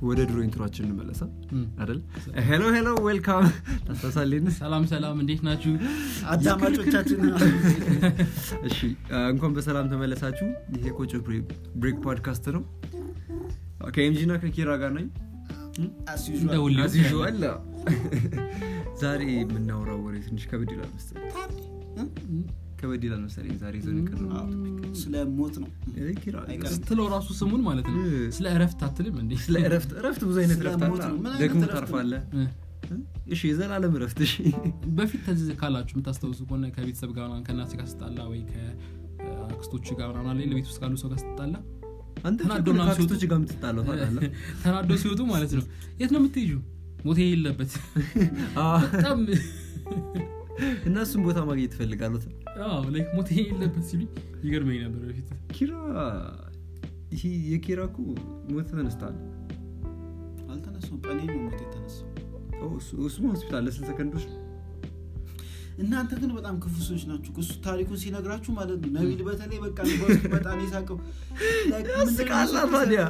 ወደ ድሮ ኢንትሮችን እንመለሳ እም። አይደል ሄሎ ሄሎ ዌልካም ታስታሳሌን ሰላም ሰላም እንዴት ናችሁ አዳማጮቻችን እሺ አ፣ እንኳን በሰላም ተመለሳችሁ ይሄ ቆጮ ብሬክ ፖድካስት ነው ከኤምጂ እና ከኪራ ጋር ነኝ as እንደ usual ሁሌው As usual። ዛሬ የምናወራው ወሬ ትንሽ ከበድ ይላል መሰለኝ ከበድ ይላል መሰለኝ ዛሬ ይዘን የቀረበው ስለ ሞት ነው እ፣ ኪራ አይቀርም። ስትለው ራሱ ስሙን ማለት ነው እ። ስለ እረፍት አትልም እንዴ ስለ እረፍት እረፍት ብዙ አይነት ስለ እረፍት ሞት አለ ነው። ምን አይነት ደግሞ እረፍት ነው? ታርፋለ እ። እሺ የዘላለም እረፍት እሺ በፊት ተዝ ካላችሁ የምታስታውሱ ከሆነ ከቤተሰብ ጋር ምናምን ከእናት ጋር ስጣላ ወይ ከአክስቶች ጋር ምናምን አለ ለቤት ውስጥ ካሉ ሰው ጋር ስጣላ አንተ ተናዶ ቸኮል ምናምን ከአክስቶች ሲወጡ- ጋር የምትጣለው ታውቃለህ ተናዶ ሲወጡ ማለት ነው የት ነው የምትሄጁ ሞቴ የለበት አዎ። በጣም እና እሱም ቦታ ማግኘት ትፈልጋሉት አዎ ላይክ ሞቴ የለበት ሲሉኝ ይገርመኝ ነበር በፊት ኪራ ይሄ የኪራ እኮ ሞት ተነስታል አልተነሳውም ቀኔ ነው ሞት የተነሳው እሱም ሆስፒታል ለስንት ሰከንዶች እናንተ ግን በጣም ክፉ ሰዎች ናችሁ እሱ ታሪኩን ሲነግራችሁ ማለት ነው ነቢል በተለይ በቃ በውስጥ በጣም የሳቀው Like ምንድን ነው ያስቃላ እሱ ታዲያ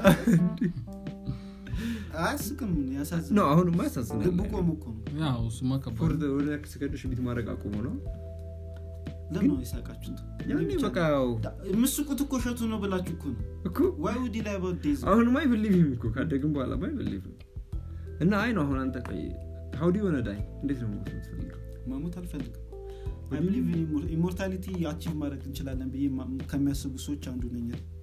አያስቅም ነው ያሳዝናል አሁንማ ያሳዝናል ልቡ ቆሞ እኮ ነው ያው እሱማ ፎር ከባድ ዘ- ወደ ያክል ሰከንዶች ቢት ማድረግ አቁሞ ነው ለምን ነው የሳቃችሁት ያኔ እኔ ብቻ- በቃ ያው ዳ- የምትስቁት እኮ እሸቱ ነው ብላችሁ እኮ ነው እኮ ዋይ ውዲ ላይ በዴዝ አሁንማ አይበሊቭም እኮ ካደግም በኋላ አይበሊቭም እና አይ ነው አሁን አንተ ቆይ ሀውዲ የሆነ ዳይ እንዴት ነው ሞት የምትፈልገው መሞት አልፈልግም What አይ do you ብሊቭ ኢሞርታሊቲ አቺቭ ማድረግ እንችላለን ብዬ ማ- ከሚያስቡ ሰዎች አንዱ ነኝ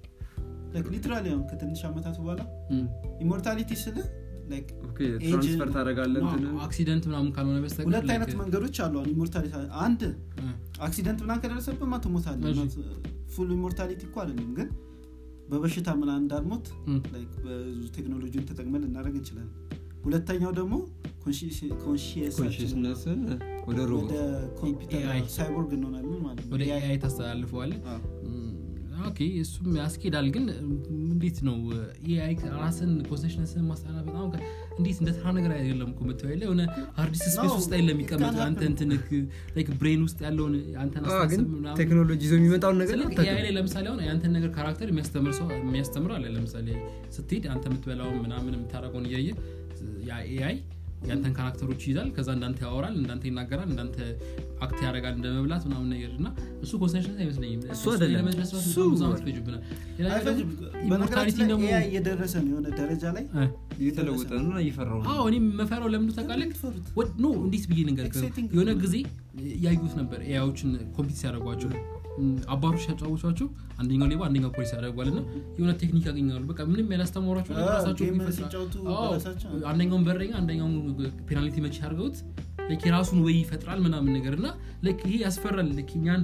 ሊትራሊ አሁን ከትንሽ ዓመታት በኋላ እም። ኢሞርታሊቲ ስለ like ኦኬ Age- ትራንስፈር ታደርጋለህ አዎ፣ እንትን አክሲደንት ምናምን ካልሆነ በስተቀር ሁለት like- አይነት መንገዶች አሉ አሁን ኢሞርታሊቲ አንድ እ፣ አክሲደንት ምናምን ከደረሰብህ ማ ትሞታለህ እሺ። ፉል ኢሞርታሊቲ እኮ አይደለም ግን በበሽታ ምናምን እንዳልሞት እም። like ብዙ ቴክኖሎጂን ተጠቅመን ልናደርግ እንችላለን ሁለተኛው ደግሞ ኮንሽየሳችን ኮንሽስነስን ወደ ወደ ሮቦት ኮምፒውተር AI ሳይቦርግ እንሆናለን ማለት ነው ወደ ኤአይ ታስተላልፈዋል አዎ። ኦኬ እሱም ያስኬዳል ግን እንዴት ነው ኤአይ ራስን ኮንሴሽነስን ማስተላለፍ በጣም ከ- እንዴት እንደ ተራ ነገር አይደለም እኮ የምታየው የለ የሆነ ሃርድ ስፔስ No, ውስጥ አይደለም የሚቀመጥ it can አንተ happen. እንትንክ ላይክ ብሬን ውስጥ ያለውን አንተን አዎ፣ ግን አስተሳሰብ ምናምን ቴክኖሎጂ ይዞ የሚመጣውን ነገር ስለዚህ አታውቅም። ኤአይ ላይ ለምሳሌ አሁን የአንተን ነገር ካራክተር የሚያስተምር ሰው የሚያስተምር አለ ለምሳሌ ስትሄድ አንተ የምትበላውን ምናምን የምታደረገውን እያየ ያ ኤአይ የአንተን ካራክተሮች ይይዛል ከዛ እንዳንተ ያወራል እንዳንተ ይናገራል እንዳንተ አክት ያደርጋል እንደ መብላት ምናምን ነገር እና እሱ ኮንሰንሽን አይመስለኝም እሱ ላይ አይደለም። ለመድረስ ራሱ እሱ- በጣም ብዙ ዓመት ይፈጅብናል ሌላ ነገር አይፈጅም። ደግሞ በነገራችን ኢሞርታሊቲ ላይ ደግሞ ኤአይ እየደረሰ ነው የሆነ ደረጃ ላይ እ፣ እየተለወጠ ነው እና እየፈራው ነው አዎ እኔም መፈራው ለምንዱ ታውቃለህ የምትፈሩት? ወድ- ኖ እንዴት ብዬ ነገር Exciting የሆነ ነው። ጊዜ ያዩት ነበር ኤአዮችን ኮምፒት ሲያደርጓቸው እም፣ አባሮች ሲያጫወቷቸው አንደኛው ሌባ አንደኛው ፖሊስ ያደርጓል እና የሆነ ቴክኒክ ያገኛሉ በቃ ምንም ያላስተማሯቸው ነገር አዎ፣ ራሳቸው ጌም ይፈጥራሉ። ሲጫወቱ አዎ፣ በራሳቸው። አንደኛውን በረኛ አንደኛውን ፔናልቲ መች ያድርገውት ላይክ የራሱን ወይ ይፈጥራል ምናምን ነገር እና ላይክ ይሄ ያስፈራል ላይክ እኛን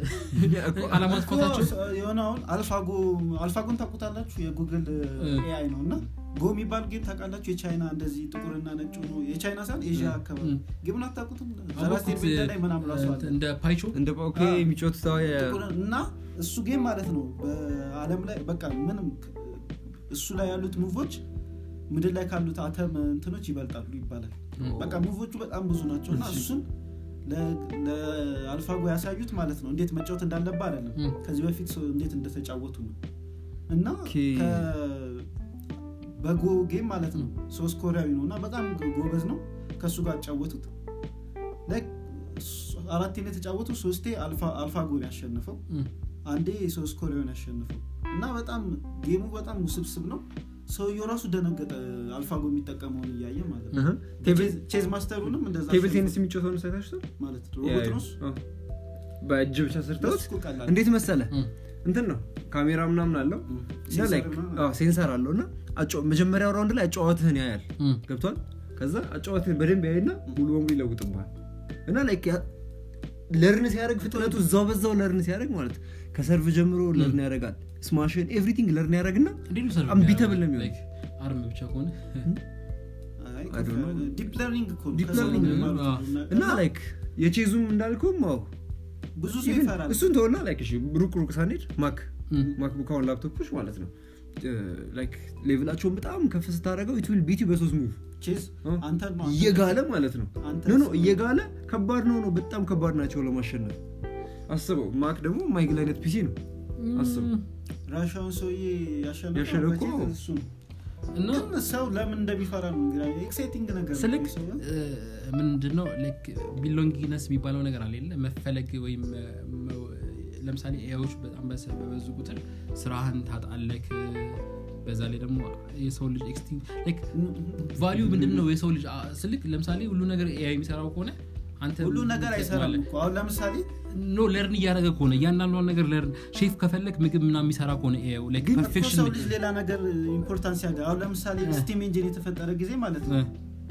አለማጥፋታቸው እኮ የሆነ አሁን አልፋጎ አልፋጎን ታውቁታላችሁ የጉግል ኤአይ ነው እና ጎ የሚባል ጌም ታውቃላችሁ የቻይና እንደዚህ ጥቁርና ነጭ ሆኖ የቻይና ሳይሆን ኤዥያ አካባቢ ም። ጌሙን አታውቁትም አወቅኩት፣ ሰባስቴን ቤዳ ላይ ምናምን ራሱ አለ እንደ ፓይቾ እንደ ኦኬ አዎ። የሚጮት ሰው የ- ጥቁር እና እሱ ጌም ማለት ነው በአለም ላይ በቃ ምንም ክ- እሱ ላይ ያሉት ሙቮች ምድር ላይ ካሉት አተም እንትኖች ይበልጣሉ ይባላል ም። በቃ ሙቮቹ በጣም ብዙ ናቸው እና እሱን ለ- ለአልፋጎ ያሳዩት ማለት ነው እንዴት መጫወት እንዳለባ አይደለም ም። ከዚህ በፊት ሰው እንዴት እንደተጫወቱ ነው እና ኦኬ። ከ- በጎ ጌም ማለት ነው ሶስት ኮሪያዊ ነው እና በጣም ጎበዝ ነው ከእሱ ጋር አጫወቱት Like ስ- አራቴ ነው የተጫወቱ ሶስቴ አልፋ- አልፋጎን ያሸንፈው ም። አንዴ ሶስት ኮሪያውን ያሸንፈው እና በጣም ጌሙ በጣም ውስብስብ ነው ሰውየው ራሱ ደነገጠ አልፋጎ የሚጠቀመውን እያየ ማለት ነው እህ። ቴብል ቼዝ ማስተሩንም እንደዛ ቴብል አሸንፎ ቴኒስ የሚጮተውን ሳይታችሁ ማለት ነው ሮቦት ነው እሱ። በእጅ ብቻ ሰርተውት ለሱ እኮ ቀላል እንዴት መሰለ ም። እንትን ነው ካሜራ ምናምን አለው ም። እና ሴንሰር like ምናምን አዎ፣ ሴንሰር አለው እና አጫ- መጀመሪያው ራውንድ ላይ አጫዋትህን ያያል ም። ገብቷል ከዛ አጫዋትህን በደንብ ያይና ሙሉ በሙሉ ይለውጥብሃል እና ላይክ ያ- ለርን ሲያደርግ ፍጥነቱ እዛው በዛው ለርን ሲያደርግ ማለት ከሰርቭ ጀምሮ ለርን ያደርጋል ስማሽን ኤቭሪቲንግ ለርን ያደርግና እንዴት ነው ሰርቭ Unbeatable ነው የሚያደርገው? የሚሆነው። Like አርም ብቻ ከሆነ አይ፣ I don't know. ዲፕ ለርኒንግ እኮ ነው። ዲፕ ከሰው ለርኒንግ ነው ነው። ማለት አዎ። ነው። እና ላይክ የቼዙም እንዳልኩም አዎ ብዙ ሰው even ይፈራል እሱን ተወና ላይክ እሺ ሩቅ ሩቅ ሳንሄድ ማክ ም። ማክቡክ አሁን ላፕቶፖች ማለት ነው ላይክ ሌቭላቸውን በጣም ከፍ ስታደረገው ኢትዊል ቢቲ በሶስት ሙቭ ቼዝ አንተ ነው አንተ- እየጋለ ማለት ነው አንተ ኖ ኖ እየጋለ ከባድ ነው ነው በጣም ከባድ ናቸው ለማሸነፍ አስበው ማክ ደግሞ ማይግል አይነት ፒሲ ነው አስበው ራሻውን ሰውዬ ያሸነፈው ያሸነፈው በቼዝ እኮ እሱ ነው እና ግን ሰው ለምን እንደሚፈራ ነው ኤክሳይቲንግ ነገር ነው ስልክ ሰው ምንድነው ቢሎንጊነስ የሚባለው ነገር አለ የለ መፈለግ ወይም እ፣ መ- ለምሳሌ ኤዎች በጣም በሰ- በበዙ ቁጥር ስራህን ታጣለክ በዛ ላይ ደግሞ የሰው ልጅ ኤክስቲንግ ቫሊዩ ምንድን ነው የሰው ልጅ አ- ስልክ ለምሳሌ ሁሉ ነገር ኤአይ የሚሰራው ከሆነ አንተ ሁሉ ነገር አይሰራም ትጠቅማለህ። እኮ አሁን ለምሳሌ ኖ ለርን እያደረገ ከሆነ እያንዳንዷን ነገር ለርን ሼፍ ከፈለግ ምግብ ምና የሚሰራ ከሆነ ኤአይ ላይክ ግን እኮ ፐርፌክሽን ሰው ልጅ ሌላ ነገር ኢምፖርታንስ ያገ አሁን ለምሳሌ ስቲም ኢንጂን የተፈጠረ ጊዜ ማለት ነው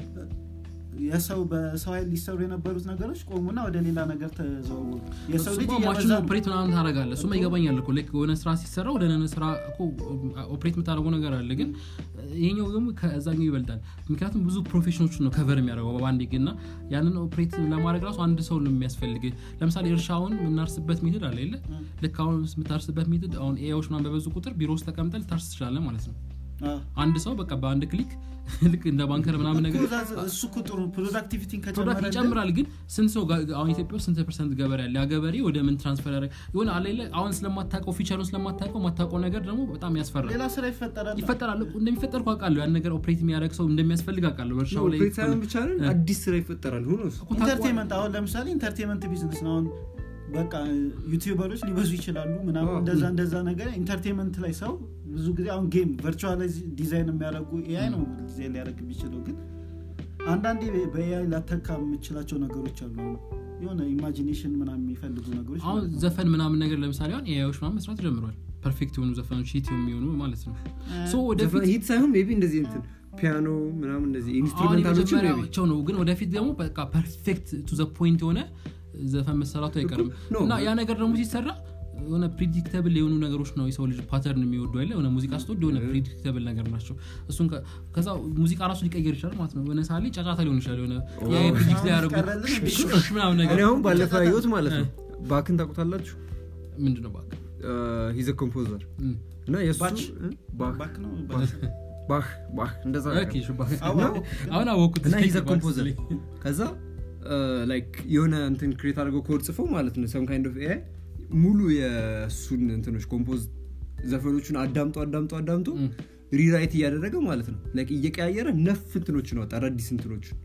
የሰው በሰው ኃይል ሊሰሩ የነበሩት ነገሮች ቆሙና ወደ ሌላ ነገር ተዘዋወሩ የሰው ልጅ ማሽኑ እየበዛ ነው። ኦፕሬት ምናምን ታደረጋለ እሱማ ይገባኛል እኮ ላይክ የሆነ ስራ ሲሰራ ወደ ሆነ ስራ እኮ ኦፕሬት የምታደረገው ነገር አለ ግን ይሄኛው ደግሞ ከዛኛው ይበልጣል ምክንያቱም ብዙ ፕሮፌሽኖችን ነው ከቨር የሚያደርገው በባንዴ ግን እና ያንን ኦፕሬት ለማድረግ ራሱ አንድ ሰው ነው የሚያስፈልግ ለምሳሌ እርሻውን የምናርስበት ሜትድ አለ የለ ልክ አሁን የምታርስበት ሜትድ አሁን ኤዎች ምናምን በበዙ ቁጥር ቢሮ ውስጥ ተቀምጠ ልታርስ ትችላለ ማለት ነው አ። አንድ ሰው በቃ በአንድ ክሊክ ልክ እንደ ባንከር ምናምን ነገር እኮ እዛ- እሱ እኮ ጥሩ ፕሮዳክቲቪቲን ፕሮዳክት ከጨመረ ይጨምራል ግን ስንት ሰው ጋ- አሁን ኢትዮጵያ ውስጥ ስንት ፐርሰንት ገበሬ ያለ ያ ገበሬ ወደ ምን ትራንስፈር ያደረግ የሆነ አለ የለ አሁን ስለማታውቀው ፊቸሩን ስለማታውቀው ማታውቀው ነገር ደግሞ በጣም ያስፈራል ሌላ ስራ ይፈጠራል ይፈጠራል እኮ እንደሚፈጠር እኮ አውቃለሁ ያን ነገር ኦፕሬት የሚያደርግ ሰው እንደሚያስፈልግ አውቃለሁ በእርሻው ላይ ኦፕሬት ሳይሆን ብቻ ነን አዲስ ስራ ይፈጠራል ሁኖስ እኮ ታውቀዋለህ። ኢንተርቴንመንት አሁን ለምሳሌ ኢንተርቴንመንት ቢዝነስ ነው አሁን በቃ ዩቲዩበሮች ሊበዙ ይችላሉ ምናምን አዎ። እንደዛ እንደዛ ነገር ኢንተርቴንመንት ላይ ሰው ብዙ ጊዜ አሁን ጌም ቨርቹዋል ዲዛይን የሚያደርጉ ኤአይ ነው ዲዛይን ሊያደርግ የሚችለው ግን አንዳንዴ በኤአይ ላተካ የምችላቸው ነገሮች አሉ አሁን የሆነ ኢማጂኔሽን ምናምን የሚፈልጉ ነገሮች አሁን ማለት ነው። ዘፈን ምናምን ነገር ለምሳሌ አሁን ኤአዮች ምናምን መስራት ጀምሯል ፐርፌክት የሆኑ ዘፈኖች ሂት የሚሆኑ ማለት ነው ሶ ወደፊት ሂት ሳይሆን ሜቢ እንደዚህ እንትን ፒያኖ ምናምን እንደዚህ አሁን ኢንስትሩሜንታሎችን ሜቢ የመጀመሪያቸው ነው ግን ወደፊት ደግሞ በቃ ፐርፌክት ቱ ዘ ፖይንት የሆነ ዘፈን መሰራቱ አይቀርም ኖ። እና ያ ነገር ደግሞ ሲሰራ የሆነ ፕሪዲክተብል የሆኑ ነገሮች ነው የሰው ልጅ ፓተርን የሚወዱ አይደለ የሆነ ሙዚቃ ስትወድ የሆነ ፕሪዲክተብል ነገር ናቸው እሱን ከ- ከዛ ሙዚቃ ራሱ ሊቀየር ይችላል ማለት ነው የሆነ ሳሌ ጫጫታ ሊሆን ይችላል የሆነ ፕሪዲክት ሊያደርጉ ቀረልን እንዴ? ሽሽ ምናምን እኔ ነገር አሁን ባለፈው ያየሁት ማለት ነው ባክን ታውቁታላችሁ ምንድነው ባክ ሂዘ ኮምፖዘር እም። እና የእሱ ባች? እ? ባክ ባክ ነው ባህ ባህ እንደዛ ኦኬ፣ ነገር። እሺ፣ ባክ። አዎ፣ አሁን- አሁን አወኩት እና ሂዘ ባክ ኮምፖዘር ስትለኝ። ከዛ ላይክ የሆነ እንትን ክሬት አድርገው ኮድ ጽፈው ማለት ነው ሰም ካይንድ ኦፍ ኤአይ ሙሉ የእሱን እንትኖች ኮምፖዝ ዘፈኖቹን አዳምጦ አዳምጦ አዳምጦ እም። ሪራይት እያደረገ ማለት ነው ላይክ እየቀያየረ ነፍ እንትኖችን ወጣ አዳዲስ እንትኖችን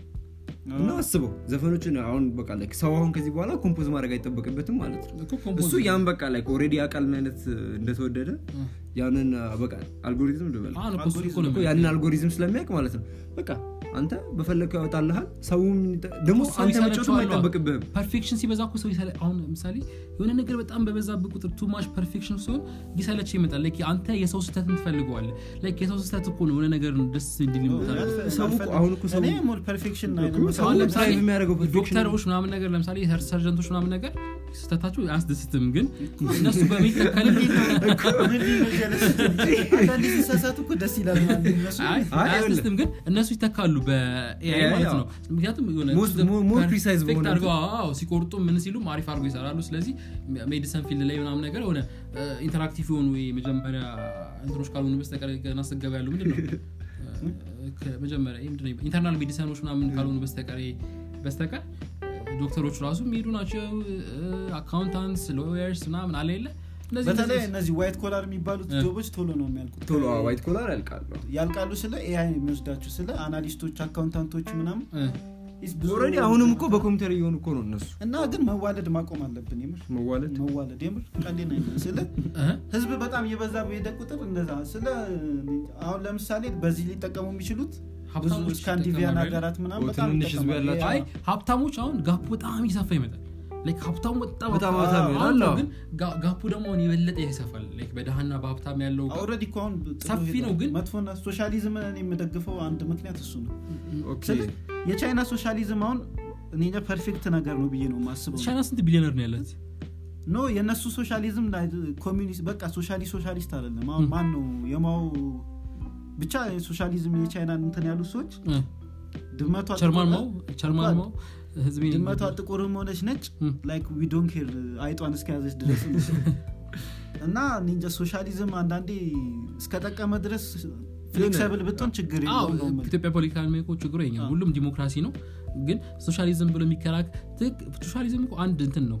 እና አስበው ዘፈኖችን አሁን በቃ ላይክ ሰው አሁን ከዚህ በኋላ ኮምፖዝ ማድረግ አይጠበቅበትም ማለት ነው እኮ ኮምፖዝ እሱ ያን በቃ ላይክ ኦልሬዲ ያውቃል ምን አይነት እንደተወደደ እ። ያንን በቃ አልጎሪዝም ልበል አሁን እኮ እሱ እኮ ነው እኮ ያንን አልጎሪዝም ስለሚያውቅ ማለት ነው በቃ አንተ በፈለግከው ያወጣልሃል ሰውም ደግሞ ሰው አንተ ይሰለቸዋል መጫወትም አሉ። አይጠበቅብህም ፐርፌክሽን ሲበዛ እኮ ሰው ይሰለ አሁን ለምሳሌ የሆነ ነገር በጣም በበዛብህ ቁጥር ቱ ማች ፐርፌክሽን ሲሆን ሊሰለች ይመጣል ላይክ አንተ የሰው ስህተትን ትፈልገዋለህ ላይክ የሰው ስህተት እኮ ነው የሆነ ነገር ደስ እንዲል ይመጣል ሰው እኮ- አሁን እኮ ሰው- እኔ ሞር ፐርፌክሽን ሰው አሁን ለምሳሌ ድራይቭ የሚያደርገው perfection ዶክተሮች ምናምን ነገር ለምሳሌ ሰርጀንቶች ምናምን ነገር ስህተታቸው አያስደስትም ግን እነሱ በሚተከል አንዳንድ ሲሳሳቱ እኮ ደስ ይላል ማለት ነው እነሱ። አይ አይ፣ አያስደስትም ግን እነሱ ይተካሉ በኤአይ AI ማለት አዎ። ነው ምክንያቱም የሆነ Most- more- more precise perfect በሆነ አድርገው አዎ፣ ሲቆርጡ ምን ሲሉም አሪፍ አድርገው ይሰራሉ ስለዚህ ሜዲሰን ፊልድ ላይ ምናምን ነገር የሆነ ኢንተራክቲቭ የሆኑ የመጀመሪያ እንትኖች ካልሆኑ በስተቀር ገና ስገባ ያሉ ምንድን ነው ከመጀመሪያ ይሄ ምንድን ነው ኢንተርናል ሜዲሰኖች ምናምን ካልሆኑ በስተቀር በስተቀር ዶክተሮች ራሱ የሚሄዱ ናቸው አካውንታንትስ ሎየርስ ምናምን አለ የለ እነዚህ በተለይ እነዚህ- እነዚህ ዋይት ኮላር የሚባሉት እ። ጆቦች ቶሎ ነው የሚያልቁት ቶሎ ዋይት ኮላር ያልቃሉ ያልቃሉ ስለ ኤአይ የሚወስዳችሁ ስለ አናሊስቶች አካውንታንቶች ምናምን እ፣ ኢስ ብዙ- ኦልሬዲ አሁንም እኮ በኮምፒውተር እየሆኑ እኮ ነው እነሱ እና ግን መዋለድ ማቆም አለብን የምር መዋለድ መዋለድ የምር ቀንዴ ነ ስለ እ፣ ህዝብ በጣም እየበዛ በሄደ ቁጥር እንደዛ ስለ አሁን ለምሳሌ በዚህ ሊጠቀሙ የሚችሉት ብዙ ሀብታሞች ስካንዲቪያን ይጠቀማሉ አይደል? ሀገራት ምናምን ኦ፣ በጣም ትንንሽ ህዝብ ይጠቀማሉ። ያላቸው። አይ ሀብታሞች አሁን ጋፑ በጣም ይሰፋ ይመጣል ላይክ ሀብታሙ በጣም በጣም አዎ፣ ሀብታም አሁን ይሆናል ነው አዎ። ግን ጋ- ጋፑ ደግሞ አሁን የበለጠ ይሰፋል ላይክ በደሃና በሀብታም ያለው ጋፕ ኦልሬዲ እኮ አሁን ጥሎ ሰፊ ሄዷል። ነው ግን- መጥፎና ሶሻሊዝምን እኔ የምደግፈው አንድ ምክንያት እሱ ነው ኦኬ። ስለ የቻይና ሶሻሊዝም አሁን እኔ እንጃ ፐርፌክት ነገር ነው ብዬ ነው የማስበው ቻይና ስንት ቢሊዮነር ነው ያለት ኖ የእነሱ ሶሻሊዝም ላይ ኮሚኒስት በቃ ሶሻሊ ሶሻሊስት አይደለም አሁን ማን ነው የማው ብቻ ሶሻሊዝም የቻይና እንትን ያሉ ሰዎች እ፣ ድመቷ ቸርማን ጥቁር- ማው ቸርማን ማው ህዝቤ ድመቷ ጥቁርም ሆነች ነጭ እ፣ ላይክ ዊ ዶንት ኬር አይጧን እስከያዘች ድረስ እና እኔ እንጃ ሶሻሊዝም አንዳንዴ እስከጠቀመ ድረስ ፍሌክሰብል ብትሆን ችግር አዎ የለውም ነው የምልህ። ኢትዮጵያ ፖለቲካ እኮ ችግሩ የኛ አዎ። ሁሉም ዲሞክራሲ ነው ግን ሶሻሊዝም ብሎ የሚከራክ ትክ- ሶሻሊዝም እኮ አንድ እንትን ነው እ፣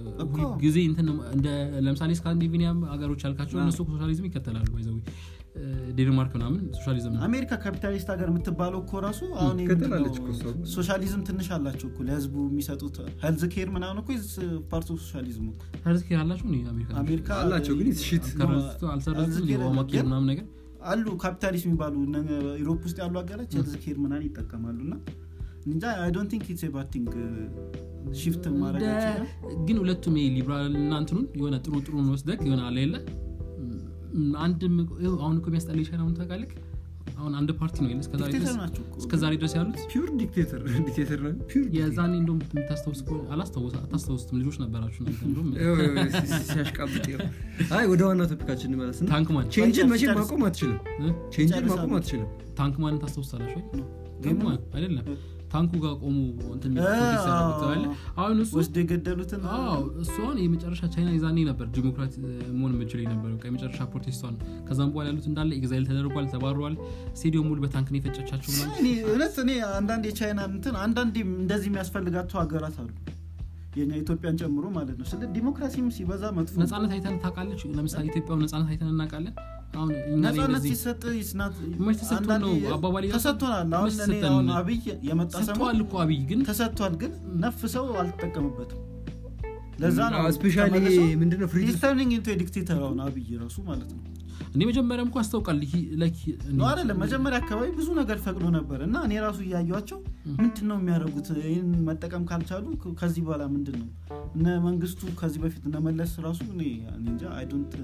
እኮ። ሁል ጊዜ እንትን እንደ ለምሳሌ ስካንዲቪኒያ ሀገሮች ያልካቸው እነሱ ሶሻሊዝም ይከተላሉ ይዘው ዴንማርክ ምናምን ሶሻሊዝም ነው። አሜሪካ ካፒታሊስት ሀገር የምትባለው እኮ ራሱ አሁን ይሄ ምንድን ነው? ትላለች እኮ እሷ። ሶሻሊዝም ትንሽ አላቸው እኮ ለህዝቡ የሚሰጡት ሄልዝ ኬር ምናምን እኮ ፓርት ኦፍ ሶሻሊዝም እኮ ሄልዝ ኬር አላቸው እ አሜሪካ አሜሪካ አላቸው ግን ሽት ከረስቶ አልሰረዝም ማኬር ምናምን ነገር አሉ ካፒታሊስት የሚባሉ እነ ዩሮፕ ውስጥ ያሉ ሀገራት ሄልዝ ኬር ምናምን ይጠቀማሉ እና እንጃ አይ ዶንት ቲንክ ኢትስ ባድ ቲንግ ሽፍት ማድረግ እንደ- ይችላል ግን ሁለቱም ይሄ ሊብራል እና እንትኑን የሆነ ጥሩ ጥሩን ወስደግ የሆነ አለ የለ ም- አንድም ይኸው አሁን እኮ የሚያስጠላ ቻይናውን ታውቃለህ አሁን አንድ ፓርቲ ነው የለ እስከዛሬ ዲክቴተር ድረስ ናቸው እኮ እስከዛሬ ድረስ ያሉት ፒር ዲክቴተር ዲክቴተር ነው ፒር የዛኔ እንደም የምታስታውስ ከሆነ- አላስታውስ አታስታውስም ልጆች ነበራችሁ እናንተ እንደውም ሲያሽቃብጥ ይኸው። አይ ወደ ዋና ቶፒካችን እንመለስና ታንክማን ቼንጅን ጨርስ- መቼም ጨርስ። ማቆም አትችልም እ? ቼንጅን ጨርስ ማቆም አሉ። አትችልም ታንክማንን ታስታውሳላችሁ ወይ ነው። ታንክማን አይደለም ታንኩ ጋር ቆሙ እንትን እ፣ ፕሮቴስት ያደረጉት አዎ። አይደለ? አሁን እሱ ወስዶ የገደሉትን አዎ እሱ አሁን የመጨረሻ ቻይና የዛኔ ነበር ዲሞክራት መሆን የምችል የነበረው የመጨረሻ ፕሮቴስቷን ከዛም በኋላ ያሉት እንዳለ ኤግዛይል ተደርጓል ተባረዋል ስቴዲየም ሙሉ በታንክ ነው የፈጨቻቸው ምናምን እኔ እውነት እኔ አንዳንድ የቻይና እንትን አንዳንድ እንደዚህ የሚያስፈልጋቸው ሀገራት አሉ የኛ ኢትዮጵያን ጨምሮ ማለት ነው ስለ ዲሞክራሲም ሲበዛ መጥፎ ነው። ነጻነት አይተን ታውቃለች ለምሳሌ ኢትዮጵያ ነጻነት አይተን እናውቃለን አሁን እኛ ላይ ነጻነት እንደዚህ ሲሰጥ ይስናት መች ተሰጥቶን ነው አባባል እያልኩ? ተሰጥቶናል አሁን መች እኔ ተሰጠን? አሁን አብይ የመጣ ሰሞን ሰጥተዋል እኮ አብይ ግን ተሰጥቷል ግን ነፍ ሰው አልተጠቀምበትም ለዛ ነው ስፔሻሊ ምንድነው ፍሪ ተርኒንግ ኢንቱ ዲክቴተር አሁን አብይ ራሱ ማለት ነው እንደ መጀመሪያም እኮ ያስታውቃል ይሄ like ነው አይደለም መጀመሪያ አካባቢ ብዙ ነገር ፈቅዶ ነበር እና እኔ ራሱ እያዩቸው ምንድን ነው የሚያደርጉት ይህን መጠቀም ካልቻሉ ከ- ከዚህ በኋላ ምንድን ነው እነ መንግስቱ ከዚህ በፊት እነ መለስ ራሱ እኔ እኔ እንጃ አይ ዶንት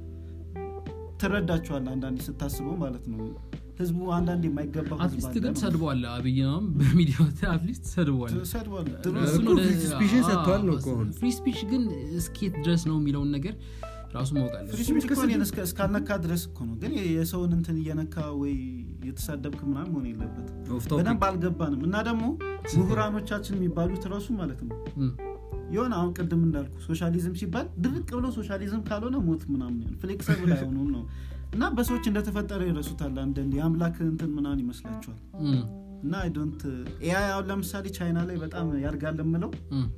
ትረዳቸዋል አንዳንዴ ስታስበው ማለት ነው ህዝቡ አንዳንድ የማይገባ ህዝብ አትሊስት አለ ግን ነው። ሰድበዋል አብይ ነው በሚዲያው አትሊስት ሰድበዋል ሰድቧል ድሮ እኮ እሱን ወደ- free speech-ን አዎ፣ ሰጥተዋል ነው እኮ አሁን። ፍሪ ስፒች ግን እስኬት ድረስ ነው የሚለውን ነገር ራሱ ማወቅ አለ ፍሪ ስፒች እኮ እኔን እስከ- እስካልነካ ድረስ እኮ ነው ግን የሰውን እንትን እየነካ ወይ የተሳደብክ ምናምን መሆን የለበትም በደንብ አልገባንም እና ደግሞ ምሁራኖቻችን የሚባሉት ራሱ ማለት ነው የሆነ አሁን ቅድም እንዳልኩ ሶሻሊዝም ሲባል ድርቅ ብሎ ሶሻሊዝም ካልሆነ ሞት ምናምን ይሆን ፍሌክሰብል አይሆኑም ነው እና በሰዎች እንደተፈጠረ ይረሱታል አንዳንድ የአምላክ እንትን ምናምን ይመስላቸዋል እና አይ ዶንት ኤአይ አሁን ለምሳሌ ቻይና ላይ በጣም ያድጋል የምለው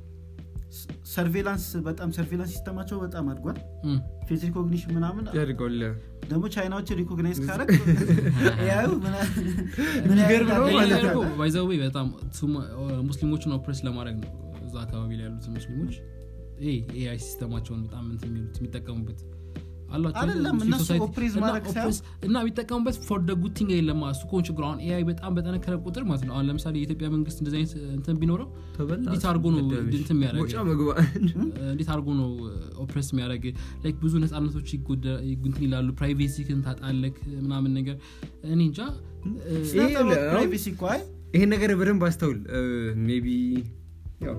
ሰርቬላንስ በጣም ሰርቬላንስ ሲስተማቸው በጣም አድጓል ፌስ ሪኮግኒሽን ምናምን ያድርገዋል ደግሞ ቻይናዎችን ሪኮግናይዝ ካረግ ኤአዩ ምን የሚገርም ነው ያህል ማለት ነው። ባይዘዌ በጣም ሱማ- ሙስሊሞችን ኦፕሬስ ለማድረግ ነው እዛ አካባቢ ላይ ያሉት ሙስሊሞች ኤአይ ሲስተማቸውን በጣም እንትን የሚሉት የሚጠቀሙበት አላቸው አይደለም፣ ሙስሊም እነሱ ሶሳይቲ ኦፕሬስ እና ማድረግ ሳይሆን- ኦፕሬስ- እና የሚጠቀሙበት ፎር ደ ጉድ ቲንግ የለም እሱ እኮ ችግሩ አሁን ኤአይ በጣም በጠነከረ ቁጥር ማለት ነው አሁን ለምሳሌ የኢትዮጵያ መንግስት እንደዚህ አይነት እንትን ቢኖረው እንዴት አድርጎ ነው እንትን የሚያደርግ ሞጫ መግባ እንዴት አድርጎ ነው ኦፕሬስ የሚያደርግ ላይክ ብዙ ነፃነቶች ይጎዳ- እንትን ይላሉ ፕራይቬሲ ክን ታጣለክ ምናምን ነገር እኔ እንጃ እ፣ ፕራይቬሲ እኮ አይ ይሄን ነገር በደንብ አስተውል ሜቢ ያው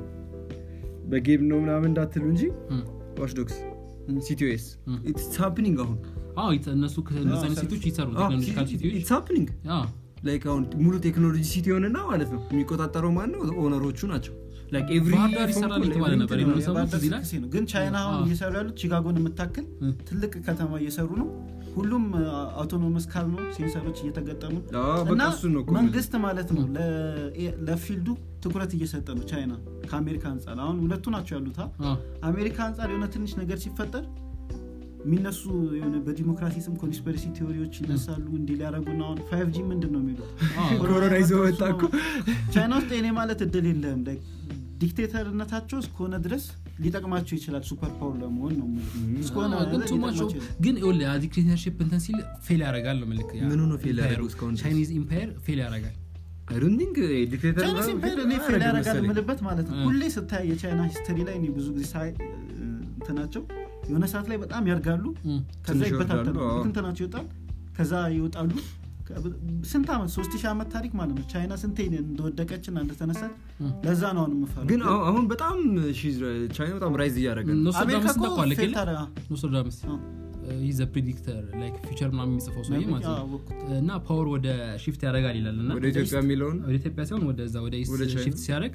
በጌም ነው ምናምን እንዳትሉ እንጂ እም፣ ዋሽዶክስ ሲቲኦኤስ እም። ኢትስ ሃፕኒንግ አሁን አዎ ይተ- እነሱ ከእነዚህ አይነት ሴቶች ይሰሩ ቴክኖሎጂካል ሲቲዎች ኢትስ ሃፕኒንግ ላይክ አሁን ሙሉ ቴክኖሎጂ ሲቲ ሆንና ማለት ነው የሚቆጣጠረው ማን ነው ኦነሮቹ ናቸው ላይክ ኤቭሪ ባህር ዳር ይሰራል የተባለ ነበር የሆነ ሰሞን የባህር ዳር ትዝ ይላል ስልክ ነው ግን ቻይና አሁን አዎ። እየሰሩ ያሉት ቺካጎን የምታክል እም። ትልቅ ከተማ እየሰሩ ነው ሁሉም አውቶኖመስ ካር ነው ሴንሰሮች እየተገጠሙ በቃ እና እሱን ነው እኮ መንግስት ማለት ነው ለ- ለፊልዱ ትኩረት እየሰጠ ነው ቻይና ከአሜሪካ አንጻር አሁን ሁለቱ ናቸው ያሉት አ? አዎ። አሜሪካ አንጻር የሆነ ትንሽ ነገር ሲፈጠር የሚነሱ የሆነ በዲሞክራሲ ስም ኮንስፐሪሲ ቴዎሪዎች ይነሳሉ እንዲህ ሊያደረጉና አሁን ፋይቭ ጂ ምንድን ነው የሚሉት አዎ። ኮሮና ይዞ መጣ እኮ ቻይና ውስጥ እኔ ማለት እድል የለህም like ዲክቴተርነታቸው እስከሆነ ድረስ ሊጠቅማቸው ይችላል ሱፐር ፓወር ለመሆን ነው የምልህ። እስከሆነ አዎ፣ ግን too much ሊጠቅማቸው of- ይችላል። ግን ይኸውልህ ያ ዲክቴተርሺፕ እንትን ሲል ፌል ያደርጋል ነው ምልክ ምኑ ነው fail ያደረገው እስካሁን ድረስ? ቻይኒዝ ኢምፓየር ፌል ያደርጋል አይ ዶንት ቲንክ ዲክቴተር ቻይና ሲምፓየር እኔ ፌል ያደርጋል የምልበት ማለት ነው ሁሌ ስታይ የቻይና ሂስተሪ ላይ እኔ ብዙ ጊዜ ሳይ እ፣ እንትናቸው የሆነ ሰዓት ላይ በጣም ያድጋሉ እም፣ ከዛ ትንሽ ይበታተናሉ ይወርዳሉ፣ አዎ። እንትናቸው ይወጣል ከዛ ይወጣሉ ከ- ስንት ዓመት ሶስት ሺህ ዓመት ታሪክ ማለት ነው ቻይና ስንቴ እንደወደቀችና እንደተነሳች እም። ለዛ ነው አሁን የምፈራው ግን አሁን- አሁን በጣም she's right. ቻይና በጣም ራይዝ እያደረገ ነው አሜሪካ ኖስትራዳምስ እኮ ታውቀዋለህ ፌል የለ? ታደርጋ- ኖስትራዳምስ አዎ። ይዘ ፕሪዲክተር ላይክ ፊቸር ምናምን የሚጽፈው ሰውዬ ማለት አዎ፣ ነው አወቅኩት። እና ፓወር ወደ ሺፍት ያደርጋል ይላል እና ወደ ኢትዮጵያ የሚለውን ወደ ኢትዮጵያ ሲሆን ወደዛ ወደ ኢስት ወደ ቻይና? ሺፍት ሲያደርግ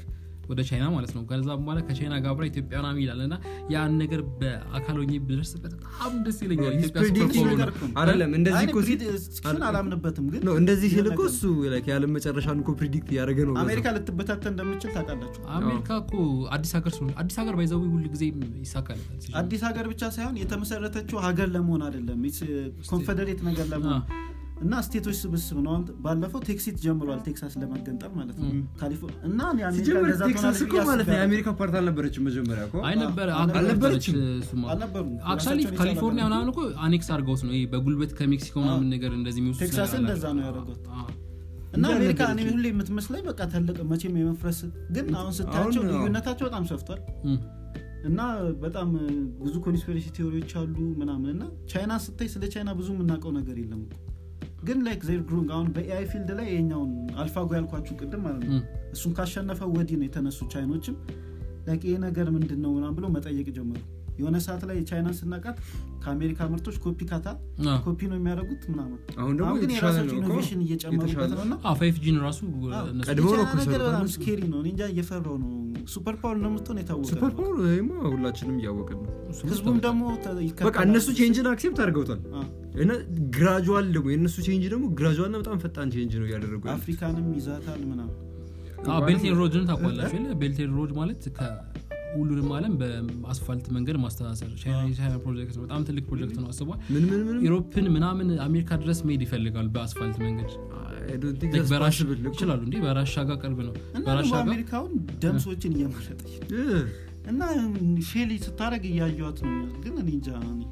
ወደ ቻይና ማለት ነው ከዛ በኋላ ከቻይና ጋር አብራ ኢትዮጵያ ምናምን ይላል እና ያን ነገር በአካል ሆኜ ብደርስበት በጣም ደስ ይለኛል He's ኢትዮጵያ ሱፐር predicting ፓወር ነገር ነው እኮ ነው። አይደለም እንደዚህ እኮ ሲል ግን አላምንበትም ግን ነው እንደዚህ ሲል የሆነ እኮ ነገር- እሱ like የዓለም መጨረሻን እኮ ፕሪዲክት እያደረገ ነው አሜሪካ ልትበታተን እንደምችል ታውቃላችሁ አሜሪካ እኮ አዲስ ሀገር ስለሆነ አዲስ ሀገር ባይዘዊ ሁሉ ጊዜ ይሳካለታል ሲጀምር። አዲስ ሀገር ብቻ ሳይሆን የተመሰረተችው ሀገር ለመሆን አይደለም ኮንፌዴሬት ነገር ለመሆን እና ስቴቶች ስብስብ ነው አሁን ባለፈው ቴክሲት ጀምሯል ቴክሳስ ለመገንጠል ማለት ነው ካሊፎ- እና እኔ አሜሪካ ሲጀምር እንደዛ ቴክሳስ ትሆናለች እኮ ብዬ ማለት ነው አስቤያለሁ። የአሜሪካ ፓርት አልነበረችም መጀመሪያ እኮ አይ ነበረ አዎ፣ ሀገር አልነበረችም። ነበረች እሱማ። አልነበሩም አክቹዋሊ ራሳቸውን ካሊፎርኒያ የቻለ ምናምን እኮ አኔክስ አድርገውት ነው ይሄ በጉልበት ከሜክሲኮ ምናምን ነገር እንደዚህ የሚወስዱት ቴክሳስን ነገር እንደዛ ነው አላቸው። ያደረጉት። አዎ። እና እንጂ አሜሪካ እኔ አልነበረችም። ሁሌ የምትመስለኝ በቃ ትልቅ መቼም የመፍረስ ግን አሁን ስታያቸው አሁን፣ አዎ። ልዩነታቸው በጣም ሰፍቷል እም። እና በጣም እ, ብዙ ኮንስፒሬሲ ቴዎሪዎች አሉ ምናምን እና ቻይና ስታይ ስለ ቻይና ብዙ የምናውቀው ነገር የለም እኮ ግን ላይክ ዜር ግሩንግ አሁን በኤአይ ፊልድ ላይ የኛውን አልፋጎ ያልኳችሁ ቅድም ማለት ነው እም። እሱን ካሸነፈ ወዲህ ነው የተነሱ ቻይኖችም ላይክ ይሄ ነገር ምንድን ነው ምናምን ብሎ መጠየቅ ጀመሩ የሆነ ሰዓት ላይ ቻይናን ስናቃት ከአሜሪካ ምርቶች ኮፒ ካታ አዎ። ኮፒ ነው የሚያደርጉት ምናምን አሁን ደግሞ አሁን ግን የተሻለ የራሳቸው ነው እኮ። ኢኖቬሽን እየጨመሩበት የተሻለ ነው እና አዎ፣ ፋይቭ ጂን ራሱ አዎ፣ እነሱ ቀድሞ ነው የቻይና እኮ ነገር በጣም የሰሩት። ስኬሪ ነው እኔ እንጃ እየፈራው ነው ሱፐር ፓወር እንደምትሆን የታወቀ ሱፐር ነው። ፓወር ወይማ ሁላችንም እያወቅን ነው ህዝቡም ደግሞ ተ- በቃ ይከተላል። እነሱ ቼንጅን አክሴፕት አድርገውታል አዎ። እና ግራጁዋል ደግሞ የእነሱ ቼንጅ ደግሞ ግራጁዋል እና በጣም ፈጣን ቼንጅ ነው እያደረጉ ያሉት። አፍሪካንም ይዛታል ምናምን ቤልቴን ሮድን ታቋላችሁ የለ ቤልቴን ሮድ ማለት ከሁሉንም አለም በአስፋልት መንገድ ማስተሳሰር ቻይና የቻይና ፕሮጀክት ነው በጣም ትልቅ ፕሮጀክት ነው አስቧል ምን ምን ምን ኢሮፕን ምናምን አሜሪካ ድረስ መሄድ ይፈልጋል በአስፋልት መንገድ I don't think Like that's በራሽ possible እኮ። ይችላሉ እንዲህ በራሻ ጋር ቅርብ ነው እና በራሻ ደግሞ ጋር አሜሪካውን ደም ሰዎችን እየመረጠች ነው። Yeah. እና ፌል ስታደረግ እያየዋት ነው ግን እኔ እንጃ እኔ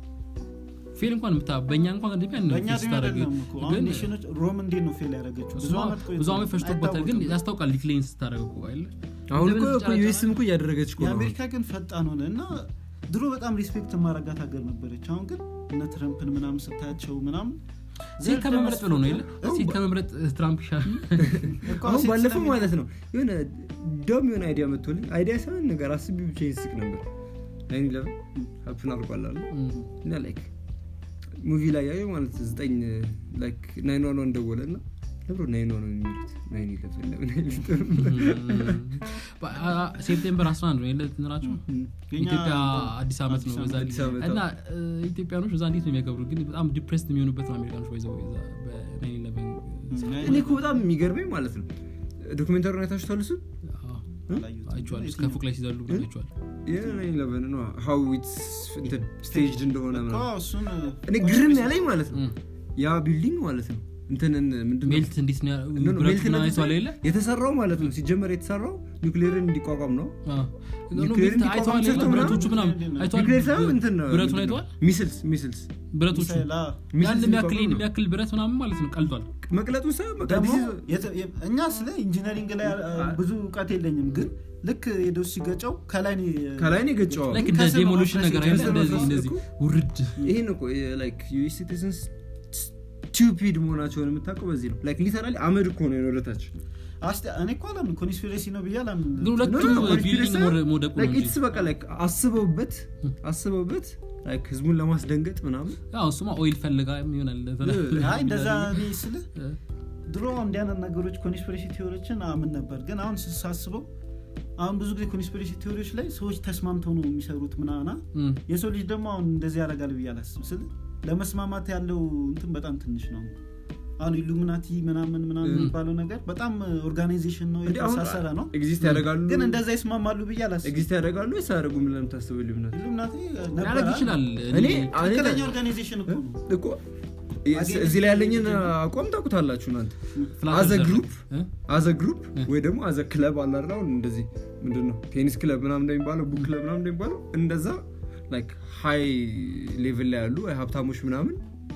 ፌል እንኳን ምታ በእኛ እንኳን እንደሚ በእኛ ድሜ አይደለም እኮ አሁን ግን ኔሽኖች ሮም እንዴት ነው ፌል ያደረገችው ብዙ ዓመት ቆይቶ ብዙ ዓመት ፈጅቶበታል ግን አይታወቅም። ያስታውቃል ዲክሌን ስታደረግ እኮ አይደለ አሁን እንደምን እኮ ትጫጫ- ዩኤስም እኮ እያደረገች እኮ ነው የአሜሪካ ግን ፈጣን ሆነ እና ድሮ በጣም ሪስፔክት ማረጋት ሀገር ነበረች አሁን ግን እነ ትረምፕን ምናምን ስታያቸው ምናምን ሴት ከመምረጥ ብሎ ነው የለ አሁን ሴት ከመምረጥ ትራምፕ ይሻል እኮ አሁን ሴት ባለፈው ስለሚ- ማለት ነው የሆነ ዶም የሆነ አይዲያ መጥቶልኝ አይዲያ ሳይሆን ነገር አስቢ ብቻ ይስቅ ነበር ናይን ኢለቨን ሀፕን አልቋል አሉ እና ላይክ ሙቪ ላይ ያየው ማለት ዘጠኝ ላይክ ናይን ዋን ዋን ደወለ እና ለብሮ ናይን ዋን የሚሉት ናይን ኢለቨን ለምን አይሉትም? ሴፕቴምበር 11 ነው የለ እንትናቸው የኛ ኢትዮጵያ አዲስ ዓመት ነው በዛ አዲስ ዓመት እና እ, ኢትዮጵያኖች እዛ እንዴት ነው የሚያከብሩ ግን በጣም ዲፕሬስድ የሚሆኑበት ነው አሜሪካኖች ባይዘው እኔ እኮ በጣም የሚገርመኝ ማለት ነው ዶክሜንታሪውን አይታችሁታል እሱን አላየሁትም። አይቸዋል የትኛው? ከፎቅ ላይ ሲዘሉ አይቸዋል የናይን ኢለቨን ነው ሀው ኢትስ እንትን ስቴጅድ እንደሆነ እኮ ምናምን እሱን እኔ ግርም ያለኝ ማለት ነው ያ ቢልዲንግ ማለት ነው እንትንን ምንድን ነው ሜልት እንዴት ነው ያ- ኖ፣ ኖ፣ ብረት ሜልት ምናምን ነው አይተዋል የለ የተሰራው ማለት ነው ሲጀመር የተሰራው ኒውክሌርን እንዲቋቋም ነው አዎ። ኖ፣ ኒውክሌር ሜልት አይተዋል የለ እንዲቋቋም ብረቶቹ ምናምን ምናምን አይተዋል ኒውክሌር ሳይሆን እንትን ነው ብረቱን ምንድን ነው? አይተዋል ሚስልስ ሚስልስ ብረቶቹ ሚሳኤል፣ አዎ። ያን ሚስልስ የሚያክል እንዲቋቋም ነው። የሚያክል ብረት ምናምን ማለት ነው ቀልጧል መቅለጡ ሳይሆን በቃ ደግሞ this is- የተ- የ- እኛ ስለ ኢንጂነሪንግ ላይ አ- ብዙ እውቀት የለኝም ግን ልክ ሄዶ ሲገጨው ከላይ ነው የ- ከላይ ነው የገጨው ላይክ እንደ ከስር ነው ዴሞሊሽን ነገር አይደለ ከስር ነው እንደዚህ ከስር እንደዚህ እኮ። ውርድ ይሄን እኮ ላይክ ዩኤስ ሲቲዝንስ ስቱፒድ መሆናቸውን የምታውቀው በዚህ ነው ላይክ ሊተራሊ አመድ እኮ ነው ወደታች አስተ- እኔ እኮ አላምን ኮንስፒሬሲ ነው ብዬ አላምን ግን ሁለቱም No, no, no, ቢልዲንግ conspiracy ሞደ- መውደቁ ነው ላይክ እንጂ ኢትስ በቃ ላይክ አስበውበት አስበውበት ላይክ ህዝቡን ለማስደንገጥ ምናምን ያው እሱማ ኦይል ፈልጋ ይሆናል አይ እንደዛ እኔ ስል ድሮ እንዲህ አይነት ነገሮች ኮንስፒሬሲ ቴዎሪዎችን አምን ነበር ግን አሁን ሳስበው አሁን ብዙ ጊዜ ኮንስፒሬሲ ቴዎሪዎች ላይ ሰዎች ተስማምተው ነው የሚሰሩት ምናና እም። የሰው ልጅ ደግሞ አሁን እንደዚህ ያደርጋል ብዬ አላስብ ስል ለመስማማት ያለው እንትን በጣም ትንሽ ነው አሁን ኢሉሚናቲ ምናምን ምናምን የሚባለው ነገር በጣም ኦርጋናይዜሽን ነው እንዲህ አሁን የተሳሰረ ነው ኤግዚስት ያደርጋሉ ግን እንደዛ ይስማማሉ ብዬ አላስብ ኤግዚስት ያደርጋሉ ወይስ አያደርጉም ብለህ የምታስበው ልዩነት ኢሉሚናቲ ሊያደርግ ይችላል እኔ ትክክለኛ ኦርጋናይዜሽን እኮ ነው እኮ እዚህ ላይ ያለኝን አቋም ታውቁታላችሁ እናንተ ፍላት አዘ እርዘር ግሩፕ እ? አዘ ግሩፕ ወይ ደግሞ አዘ ክለብ አላራው እንደዚህ ምንድን ነው ቴኒስ ክለብ ምናምን እንደሚባለው ቡክ ክለብ ምናምን እንደሚባለው እንደዛ ላይክ ሃይ ሌቭል ላይ ያሉ ሀብታሞች ምናምን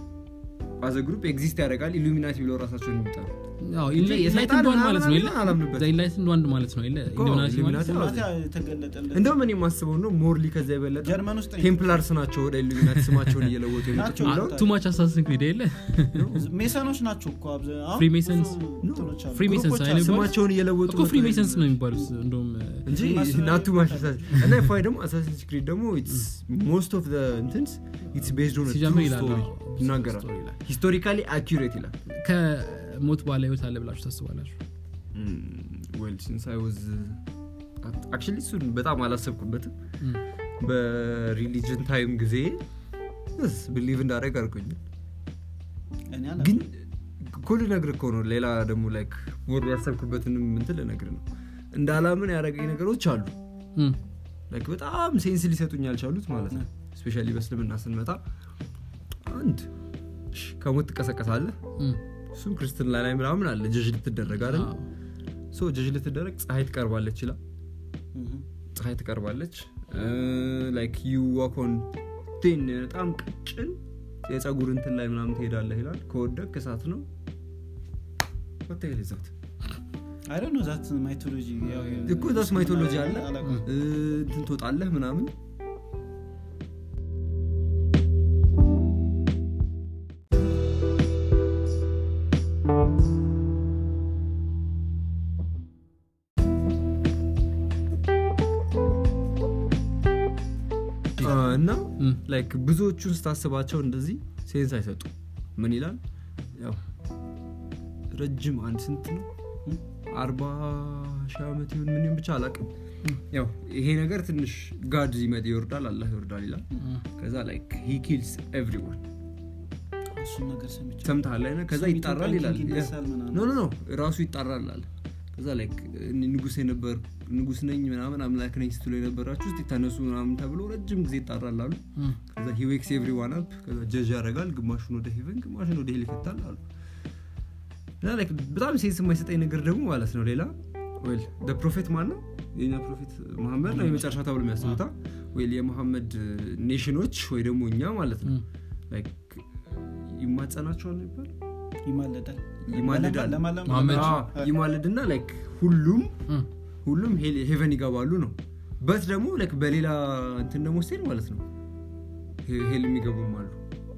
አዘ ግሩፕ ኤግዚስት ያደርጋል ኢሉሚናቲ ብለው ራሳቸውን የሚጠሩ ያው እንጂ ኢንላይትንድ የሰይጣን ዋን ማለት ነው የለ ምናምን አላምንበትም። ኢንላይትንድ ዋን ማለት ነው የለ እኮ ኢሉሚናቲ ማለት ኢሉሚናቲ ኢሉሚናቲ የተገለጠለት እንደውም እኔ የማስበው ነው ሞርሊ ከዚያ የበለጠ ጀርመን ውስጥ ነው። ቴምፕላርስ ናቸው ወደ ኢሉሚናቲ ስማቸውን እየለወጡ የመጡት ናቸው። ብለው ቱማች አሳስን ክሪድ የለ ሜሰኖች ናቸው እኮ አብዛ- አሁን ፍሪሜሰንስ? ብዙ እንትኖች አሉ፣ ፍሪሜሰንስ ግሩፖች አይነት አሉ። ስማቸውን እየለወጡ እኮ ፍሪ ሜሰንስ ነው የሚባሉት እንደውም እንጂ ፍሪማሶን ናቱ ማሻሳት እና ፋይ ደግሞ አሳሲንስ ክሪድ ደግሞ ሞስት ኦፍ እንትንስ ኢትስ ቤዝድ ኦን ሲጀምር ይላል ስቶሪ አዎ። ይናገራል ስቶሪ ይላል። ሂስቶሪካሊ አኪሬት ይላል ከሞት በኋላ ህይወት አለ ብላችሁ ታስባላችሁ ዌል ሲንስ አይ ዋዝ አክቹዋሊ እሱን በጣም አላሰብኩበትም እም፣ በሪሊጅን ታይም ጊዜ ብሊቭ እንዳደረግ አድርጎኛል እኔ ግን እኮ ልነግርህ እኮ ነው ሌላ ደግሞ ላይክ ሞር ያሰብኩበትንም እንትን ልነግርህ ነው እንዳላምን ያደረገኝ ነገሮች አሉ እም፣ ላይክ በጣም ሴንስ ሊሰጡኝ ያልቻሉት ማለት ነው ስፔሻሊ በእስልምና ስንመጣ አንድ እሺ፣ ከሞት ትቀሰቀሳለህ እም፣ እሱም ክርስትና ላይ ምናምን አለ ጀጅ ልትደረግ አይደል አዎ። ሶ ጀጅ ልትደረግ ፀሐይ ትቀርባለች ይላል እህ፣ ፀሐይ ትቀርባለች ላይክ ዩ ዋኮን ቴን በጣም ቀጭን የፀጉር እንትን ላይ ምናምን ትሄዳለህ ይላል ከወደቅ እሳት ነው ወታይል ዛት I don't know that mythology ያው የ- እኮ ዛስ ማይቶሎጂ አለ አላውቅም። እ፣ እንትን ትወጣለህ ምናምን አ፣ እና እም፣ ላይክ ብዙዎቹን ስታስባቸው እንደዚህ ሴንስ አይሰጡ ምን ይላል ያው ረጅም አንድ ስንት ነው አርባ ሺህ ዓመት ይሁን ምን ይሁን ብቻ አላቅም ያው ይሄ ነገር ትንሽ ጋድ ይመጥ ይወርዳል አላህ ይወርዳል ይላል እም፣ ከዛ ላይክ ሂ ኪልስ ኤቭሪዋን እሱን ነገር ሰምቼ ሰምተሃል አይነ ከዛ ሰው ይጣራል ኢትዮጵያን ይላል ኪንግ ይነሳል ምናምን። ኖ ኖ ኖ ራሱ ይጣራል አለ ከዛ ላይክ እኔ ንጉስ የነበር ንጉስ ነኝ ምናምን አምላክ ነኝ ስትሉ የነበራችሁ ውስጥ ተነሱ ምናምን ተብሎ ረጅም ጊዜ ይጣራል አሉ እም፣ ከዛ ሂዌክስ ኤቭሪዋን አፕ ከዛ ጀጅ ያደርጋል ግማሹን ወደ ሄቨን ግማሹን ወደ ሄል ይከታል አሉ እና ላይክ በጣም ሴንስ የማይሰጠኝ ነገር ደግሞ ማለት ነው ሌላ ዌል ፕሮፌት ማን ነው የኛ ፕሮፌት መሐመድ ነው የመጨረሻ ተብሎ የሚያስቡታ ዌል የመሐመድ ኔሽኖች ወይ ደግሞ እኛ ማለት ነው እም፣ ላይክ ይማጸናቸዋል ነው ይባል ይማለዳል ይማልዳል ለማለም- መሐመድ። አዎ፣ ይማልድና ላይክ ሁሉም እም፣ ሁሉም ሄል- ሄቨን ይገባሉ ነው በት ደግሞ ላይክ በሌላ እንትን ደግሞ ስትሄድ ማለት ነው ሄ- ሄል የሚገቡም አሉ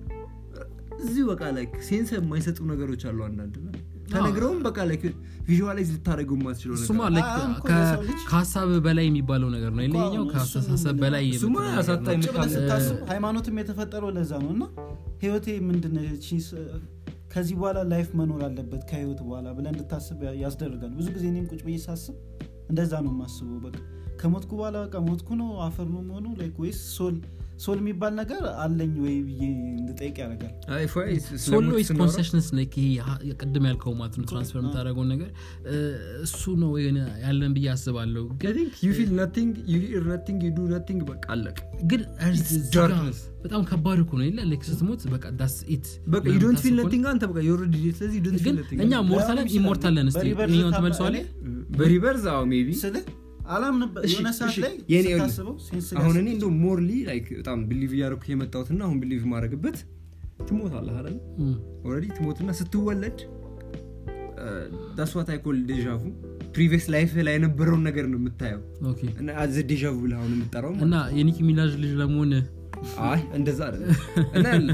እዚሁ በቃ ላይክ ሴንስ የማይሰጡ ነገሮች አሉ አንዳንድ ላይ ተነግረውም በቃ ላይክ ቪዥዋላይዝ ልታደረገው የማትችለው እሱማ ነገር like አሁን እኮ ከ- ለሰው ልጅ- ከሀሳብ በላይ የሚባለው ነገር ነው እኮ ይለኛው አሁን ከአስተሳሰብ እሱን በላይ እሱማ የምትለው ነገር ያሳጣኝ ነው። ቁጭ ብለህ ካለ- ስታስብ ሃይማኖትም የተፈጠረው ለዛ ነው እና ህይወቴ ምንድነች ከዚህ በኋላ ላይፍ መኖር አለበት ከህይወት በኋላ ብለህ እንድታስብ ያ- ያስደርጋል ብዙ ጊዜ እኔም ቁጭ ብዬ ሳስብ እንደዛ ነው የማስበው በቃ ከሞትኩ በኋላ በቃ ሞትኩ ነው አፈር ነው መሆኑ ላይክ ወይስ ሶል ሶል የሚባል ነገር አለኝ ወይ ብዬ እንድጠይቅ ያደርጋል አይ፣ ፎይ፣ ስለ ሶሎ ሞት ኢዝ ስናወራ- ኮንሰሽነስ ይሄ ሀ- ቅድም ያልከው ማለት ነው ትራንስፈር የምታደረገውን ነገር እ፣ እሱ ነው የሆነ ያለን ብዬ አስባለሁ I ግን think you feel nothing, you hear nothing, you do nothing፣ በቃ አለቀ ግን It's እዚህ ጋር darkness። በጣም ከባድ እኮ ነው የለ ላይክ ስትሞት በቃ ዳስ ኢት በቃ you don't feel nothing አንተ በቃ you already did፣ ስለዚህ you don't feel ግን nothing። እኛ ሞርታለን ይችላል። ኢሞርታለን ስ በሪቨርስ ይኛውን ታም- ተመልሰዋለ እኔ በሪቨርስ አዎ ሜቢ ስልህ አላምንበት እሺ፣ የሆነ ሰዓት እሺ፣ ላይ የኔ ስታስበው ሴንስ አሁን እኔ ሊያስብ እንደ ሞርሊ ላይክ በጣም ብሊቭ እያደረኩት የመጣሁትና አሁን ብሊቭ ማድረግበት ትሞታለህ አይደል ኦልሬዲ ትሞትና ስትወለድ ዳስዋት አይኮል ዴዣvu ፕሪቪየስ ላይፍ ላይ የነበረውን ነገር ነው የምታየው ኦኬ እና አዘ ዴዣvu ብለህ አሁን የምጠራው ማለት እና የኒኪ ሚናጅ ልጅ ለመሆን ነው። አይ እንደዛ አይደለም እና ያለ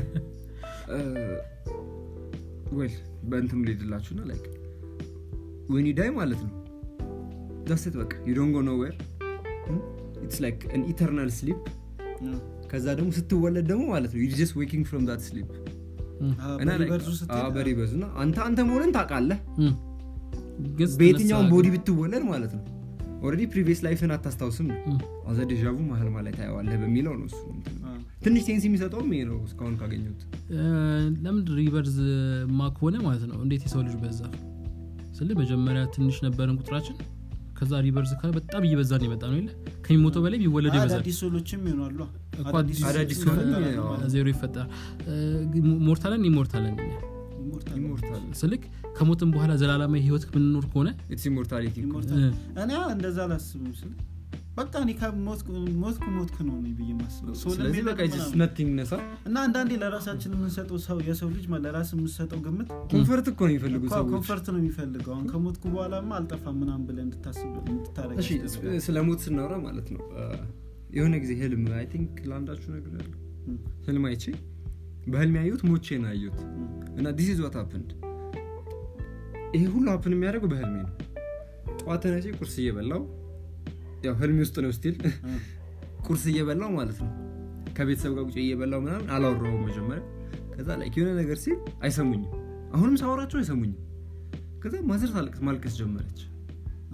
ዌል በእንትኑ ሊሄድላችሁና ላይክ ወኒ ዳይ ማለት ነው ዳስት በቃ ዩ ዶንት ጎ ኖዌር ኢትስ ላይክ አን ኢተርናል ስሊፕ ከዛ ደግሞ ስትወለድ ደግሞ ማለት ነው ዩ ጀስት ዌኪንግ ፍሮም ዳት ስሊፕ እና like- በሪቨርሱ አዎ፣ ስትሄድ በሪቨርሱ እና አንተ አንተ መሆንን ታውቃለህ እም። ግን በየትኛውም ስትነሳ ቦዲ ግን- ብትወለድ ማለት ነው ኦልሬዲ ፕሪቪየስ ላይፍን አታስታውስም ነው እም። አዘ ዴዣvu መሀል ላይ ታየዋለህ በሚለው ነው እሱ እንትን። አ፣ ትንሽ ሴንስ የሚሰጠውም ይሄ ነው እስካሁን ካገኘሁት እ፣ ለምን ሪቨርዝ ማ ከሆነ ማለት ነው እንዴት የሰው ልጅ በዛ ስል መጀመሪያ ትንሽ ነበርን ቁጥራችን ከዛ ሪቨርዝ ካለ በጣም እየበዛን የመጣ ነው የለ ከሚሞተው በላይ ቢወለድ ይበዛል አዳዲስ ሶሎችም ይሆናሉ እኮ አዳዲስ አዳዲስ ሶሎች ሶሎች ይፈጠራሉ ያው- ማለት ነው። ዜሮ ይፈጠራል ሞርታለን ኢሞርታለን እኛ ኢሞርታል ኢሞርታል ስልክ ከሞትን በኋላ ዘላለማዊ ህይወት ምንኖር ከሆነ ኢትስ ኢሞርታሊቲ እኮ። ኢሞርታል እ፣ እኔ እንደዛ አላስብም ስል በቃ እኔ ከሞትኩ ሞትኩ ሞትኩ ነው እኔ ብዬ ማስበው ሶል ስለዚህ የሚለው በቃ ምናምን። ነቲንግ ነሳ እና አንዳንዴ ለራሳችን የምንሰጠው ሰው የሰው ልጅ ማ- ለራስ የምንሰጠው ግምት ኮንፈርት እኮ ነው የሚፈልጉ እኮ ሰዎች ኮንፈርት ነው የሚፈልገው አሁን ከሞትኩ በኋላማ አልጠፋም ምናምን ብለህ እንድታስብ እንድታረግ እሺ ስለ ሞት ስናወራ ማለት ነው አ፣ የሆነ ጊዜ ህልም አይ ቲንክ ለአንዳችሁ ነገር ያለው ህልም አይቼ በህልም ያየሁት ሞቼ ነው ያየሁት እና ዲስ ኢዝ ዋት ሀፕንድ ይሄ ሁሉ ሀፕን የሚያደርገው በህልሜ ነው ጠዋት ተነቼ ቁርስ እየበላው ያው ህልሜ ውስጥ ነው ስቲል ቁርስ እየበላው ማለት ነው ከቤተሰብ ጋር ቁጭ እየበላው ምናምን አላወራውም መጀመሪያ ከዛ ላይ የሆነ ነገር ሲል አይሰሙኝም አሁንም ሳወራቸው አይሰሙኝም ከዛ ማዘር ታለቅስ ማልቀስ ጀመረች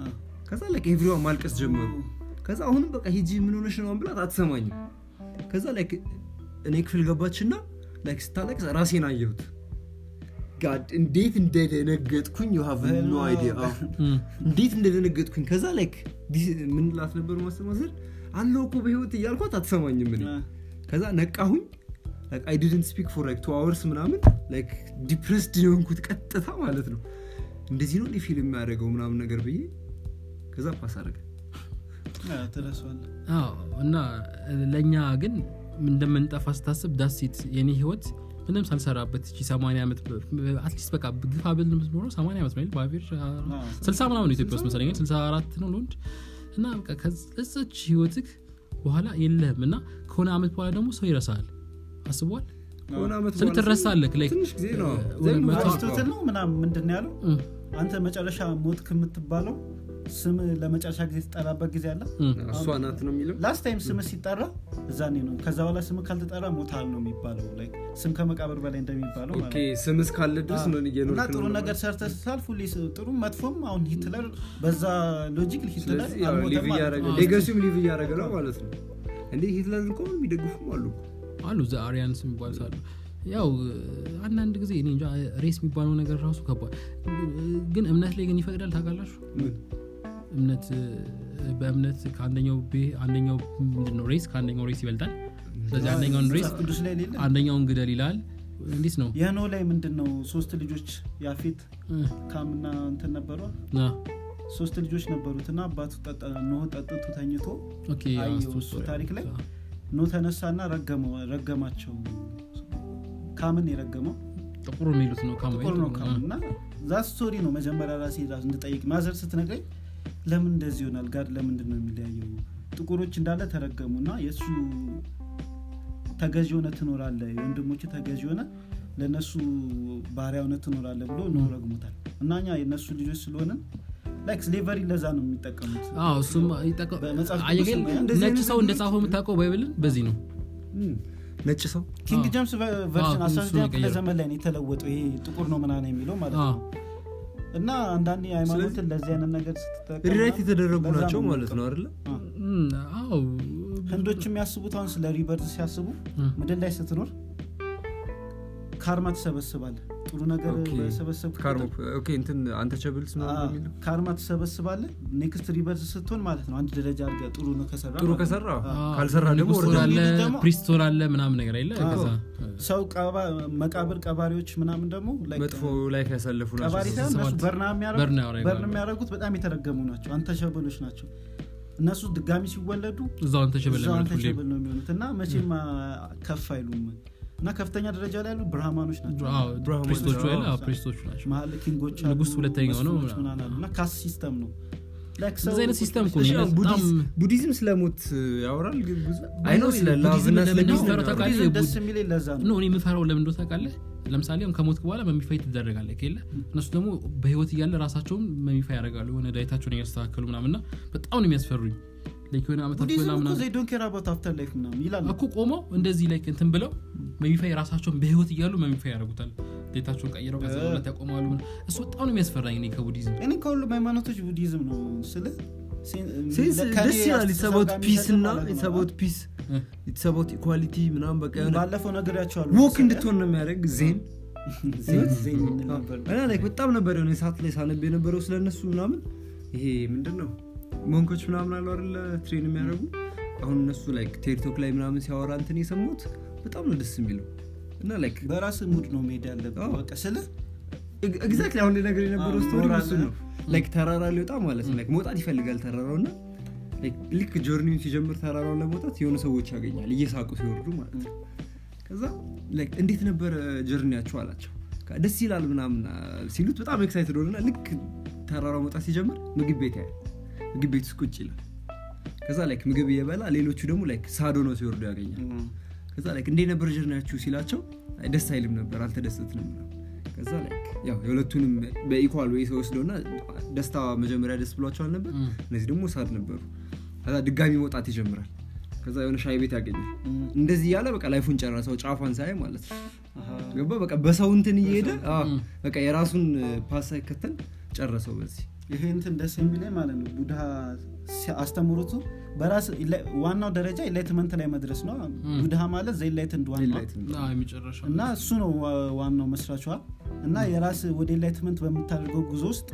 ከዛ ላይክ ኤቭሪዋን ማልቀስ ጀመሩ ከዛ አሁንም በቃ ሂጂ ምን ሆነሽ ነው ብላት አትሰማኝም ከዛ ላይክ እኔ ክፍል ገባችና ላይክ ስታለቅስ ራሴን አየሁት ጋድ እንዴት እንደደነገጥኩኝ ዩ ሃቭ ኖ አይዲያ እም፣ እንዴት እንደደነገጥኩኝ ከዛ ላይክ ምን ላት ነበር ማስተማዘር አለው እኮ በህይወት እያልኳት አትሰማኝም እኔ ከዛ ነቃሁኝ አይ ዲድንት ስፒክ ፎር ላይክ ቱ አወርስ ምናምን ላይክ ዲፕረስድ የሆንኩት ቀጥታ ማለት ነው እንደዚህ ነው ፊልም የሚያደርገው ምናምን ነገር ብዬ ከዛ ፓስ አደረገ ትረሷለ አዎ፣ እና ለእኛ ግን እንደምንጠፋ ስታስብ ዳሴት የኔ ህይወት ምንም ሳልሰራበት እቺ 80 ዓመት አትሊስት በቃ ግፋ ብል የምትኖረው 80 ዓመት ነው አይደል? በአቬሬጅ ስልሳ ምናምን ነው ኢትዮጵያ ውስጥ መሰለኝ ግን 64 ነው ለወንድ እና በቃ ከዛች ህይወትክ በኋላ የለህም እና ከሆነ ዓመት በኋላ ደግሞ ሰው ይረሳል አስቧል ከሆነ ዓመት ስለ በኋላ ትረሳለህ like ትንሽ ጊዜ ነው ወደ ዘን መቶ- አሪስቶትል ነው ምናምን ምንድን ነው ያለው እም፣ አንተ መጨረሻ ሞት ከምትባለው ስም ለመጨረሻ ጊዜ የተጠራበት ጊዜ አለ እም፣ እሷ ናት ነው የሚለው ላስት ታይም ስም ሲጠራ እዛኔ ነው ከዛ በኋላ ስም ካልተጠራ ሞታል ነው የሚባለው Like ስም ከመቃብር በላይ እንደሚባለው ማለት ኦኬ ስም እስካለ ድረስ ነው ነው። እየኖርክ እና ነው ጥሩ ማለት ነገር ሰርተ ሳልፍ ሁሌ ስ- ጥሩ መጥፎም አሁን ሂትለር በዛ ሎጂክ ሂትለር ስለዚህ ያው አልሞተም ሊቭ ማለት እያደረገ ነው። ነው። ሌጋሲውም ሊቭ እያደረገ ነው ማለት ነው እንዴ ሂትለርን እኮ የሚደግፉም አሉ አሉ ዘ አሪያንስ የሚባሉ ሳሉ ያው አንዳንድ ጊዜ እኔ እንጃ ሬስ የሚባለው ነገር ራሱ ከባድ ግን እምነት ላይ ግን ይፈቅዳል ታውቃላችሁ ምን? እምነት በእምነት ከአንደኛው ቤ- አንደኛው ምንድን ነው ሬስ ከአንደኛው ሬስ ይበልጣል ስለዚህ አንደኛውን ሬስ መጽሐፍ ቅዱስ ላይ ሌለ አንደኛውን ግደል ይላል እንዴት ነው የኖ ላይ ምንድን ነው ሶስት ልጆች ያፌት እ፣ ካምና እንትን ነበሯ ና፣ ሶስት ልጆች ነበሩት እና አባቱ ጠጠ- ኖህ ጠጥቶ ተኝቶ ኦኬ አየሁ አስታውስ እሱ ታሪክ ላይ ኖህ ተነሳና ረገመው ረገማቸው ካምን የረገመው ጥቁር የሚሉት ነው ካሞ ጥቁር ነው ካም እና ዛ ስቶሪ ነው መጀመሪያ ራሴ ራሱ እንድጠይቅ ማዘር ስትነግረኝ ለምን እንደዚህ ይሆናል ጋድ ለምንድን ነው የሚለያየው ጥቁሮች እንዳለ ተረገሙ እና የእሱ ተገዥ ሆነ ትኖራለ የወንድሞች ተገዥ ሆነ ለእነሱ ባሪያ ሆነ ትኖራለ ብሎ ነው ረግሞታል እና እኛ የእነሱ ልጆች ስለሆንን ላይክ ስሌቨሪ ለዛ ነው የሚጠቀሙት አዎ እሱም ይጠቀ- በመጽሐፍ ቅዱስ አየህ ግን ላይ እንደዚህ ነጭ አይነት ሰው ነገሮች- እንደጻፈው የምታውቀው ባይብልን በዚህ ነው እም፣ ነጭ ሰው ኪንግ አዎ። ጀምስ ቨርሽን አዎ፣ አስራ እሱ ስድስተኛ ክፍለ የቀየረው። ዘመን ላይ ነው የተለወጠው ይሄ ጥቁር ነው ምናምን የሚለው ማለት አዎ። ነው እና አንዳንዴ ሃይማኖትን ለዚህ አይነት ነገር ስትጠቀም ሪራይት የተደረጉ ለዛ ናቸው ነው ማለት ነው አይደለ አዎ። እም፣ አዎ ህንዶች የሚያስቡት አሁን ስለ ሪበርት ሲያስቡ እም፣ ምድር ላይ ስትኖር ካርማ ትሰበስባለ ጥሩ ነገር ኦኬ። በሰበሰብ ካርሞ ኦኬ እንትን አንተ ቸብልስ ነው የሚለው ካርማ ትሰበስባለ ኔክስት ሪበርት ስትሆን ማለት ነው አንድ ደረጃ አድርገ ጥሩ ነው ከሰራ ጥሩ ማለት ነው። ከሰራ አዎ፣ ካልሰራ ደግሞ ንጉሥ ወርደ ትሆናለህ፣ ወርደ ደግሞ- ፕሪስት ትሆናለህ ምናምን ነገር የለ አዎ። ከዛ ሰው ቀባ- መቃብር ቀባሪዎች ምናምን ደግሞ like መጥፎ ላይፍ ያሳለፉ ቀባሪ ናቸው ሳይሆን እነሱ ሰባት በርና የሚያደርጉት- በርና ያደርጋሉ። በርን የሚያደርጉት በጣም የተረገሙ ናቸው አንተሸበሎች ናቸው እነሱ ድጋሚ ሲወለዱ እዛው አንተ ሸበል እዛው ለማለት ሁሌም አንተሸበል ነው የሚሆኑት እና መቼም አ, ከፍ አይሉም እና ከፍተኛ ደረጃ ላይ ያሉ ብርሃማኖች ናቸው አዎ፣ ብርሃማኖች ፕሪስቶቹ ናቸው። ያለ አዎ፣ ፕሪስቶቹ ናቸው መሀል ኪንጎች ንጉስ ሁለተኛው ነው መስፍኖች ምናምን አሉ እና ካስ ሲስተም ነው Like ሰው- እንደዚህ አይነት ሲስተም እኮ እሺ፣ ነው አሁን በጣም ቡዲዝም- ቡዲዝም ስለሞት ያወራል ግን ብዙ አይ ነው ስለ ላቭ ቡዲዝም እና ስለ ለምን ፒስ እንደሚፈራው ነው ታውቃለህ? ቡዲዝም ደስ ቡድ- የሚል ለዛ ኖ ነው እኔ የምፈራው ለምን እንደሆነ ታውቃለህ ለምሳሌ አሁን ከሞት በኋላ መሚፋይ ትደረጋለህ ከለ እነሱ ደግሞ በህይወት እያለ ራሳቸውን መሚፋይ ያደርጋሉ የሆነ ዳይታቸውን እያስተካከሉ ምናምን እና በጣም ነው የሚያስፈሩኝ ላይክ የሆነ ዓመታት ቡዲዝም በላ እኮ ምናምን they don't care about after life ምናምን ይላል እኮ ቆመው እንደዚህ ላይክ እንትን ብለው መሚፋይ ራሳቸውን በህይወት እያሉ መሚፋይ ያደርጉታል ዴታቸውን ቀይረው ከዛ እ። ሁለት ያቆማሉ ምናምን። እሱ በጣም ነው የሚያስፈራኝ እኔ ከቡዲዝም እኔ ከሁሉም ሃይማኖቶች ቡዲዝም ነው ስለ ሴንስ ደስ ይላል ኢትስ አባውት ፒስ እና ኢትስ አባውት ፒስ እ። ኢትስ አባውት ኢኳሊቲ ምናምን በቃ የሆነ ባለፈው ነገርያቸዋሉ ወክ እንድትሆን ነው የሚያደርግ ዜን ዜን ነበር እና ላይክ በጣም ነበር የሆነ ሰዓት ላይ ሳነብ የነበረው ስለነሱ ምናምን ይሄ ምንድን ነው መንኮች ምናምን አሉ አይደለ ትሬን የሚያደርጉ አሁን እነሱ ላይክ ቴክቶክ ላይ ምናምን ሲያወራ እንትን የሰሙት በጣም ነው ደስ የሚለው እና ላይክ በራስ ሙድ ነው መሄድ ያለብህ አዎ። በቃ ስለ ኤግዛክትሊ አሁን ነገር የነበረው አዎ፣ ስቶሪ ሞራል እሱ ነው ላይክ ተራራ ሊወጣ ማለት ነው ላይክ መውጣት ይፈልጋል ተራራው እና ላይክ ልክ ጆርኒውን ሲጀምር ተራራውን ለመውጣት የሆኑ ሰዎች ያገኛል እየሳቁ ሲወርዱ ማለት ነው ከዛ ላይክ እንዴት ነበረ ጀርኒያቸው አላቸው ከ- ደስ ይላል ምናምን አ፣ ሲሉት በጣም ኤክሳይትድ ሆነና ልክ ተራራው መውጣት ሲጀምር ምግብ ቤት ያያል ምግብ ቤት ውስጥ ቁጭ ይላል ከዛ ላይክ ምግብ እየበላ ሌሎቹ ደግሞ ላይክ ሳዶ ነው ሲወርዱ ያገኛል ከዛ ላይክ እንዴት ነበር ጀርኒያችሁ ሲላቸው አይ ደስ አይልም ነበር አልተደሰትንም ምናምን። ከዛ ላይክ ያው የሁለቱንም በኢኳል ወይ ሰው ወስደውና ደስታ መጀመሪያ ደስ ብሏቸዋል ነበር እም። እነዚህ ደግሞ ሳድ ነበሩ ከዛ ድጋሚ መውጣት ይጀምራል ከዛ የሆነ ሻይ ቤት ያገኛል እንደዚህ እያለ በቃ ላይፉን ጨረሰው ጫፏን ሳይ ማለት ነው ገባ በቃ በሰው እንትን እየሄደ አዎ፣ በቃ የራሱን ፓስ ሳይከተል ጨረሰው በዚህ ይሄ እንትን ደስ የሚለኝ ማለት ነው ቡድሃ ሲ- አስተምሮቱ በራስ ኢንላይ- ዋናው ደረጃ ኢንላይትመንት ላይ መድረስ ነው ቡድሃ ማለት ዘኢንላይት እንደዋን Enlightened። አዎ፣ የመጨረሻው እና እሱ ነው ዋ- ዋናው መስራቿ እና የራስ ወደ ኢንላይትመንት በምታደርገው ጉዞ ውስጥ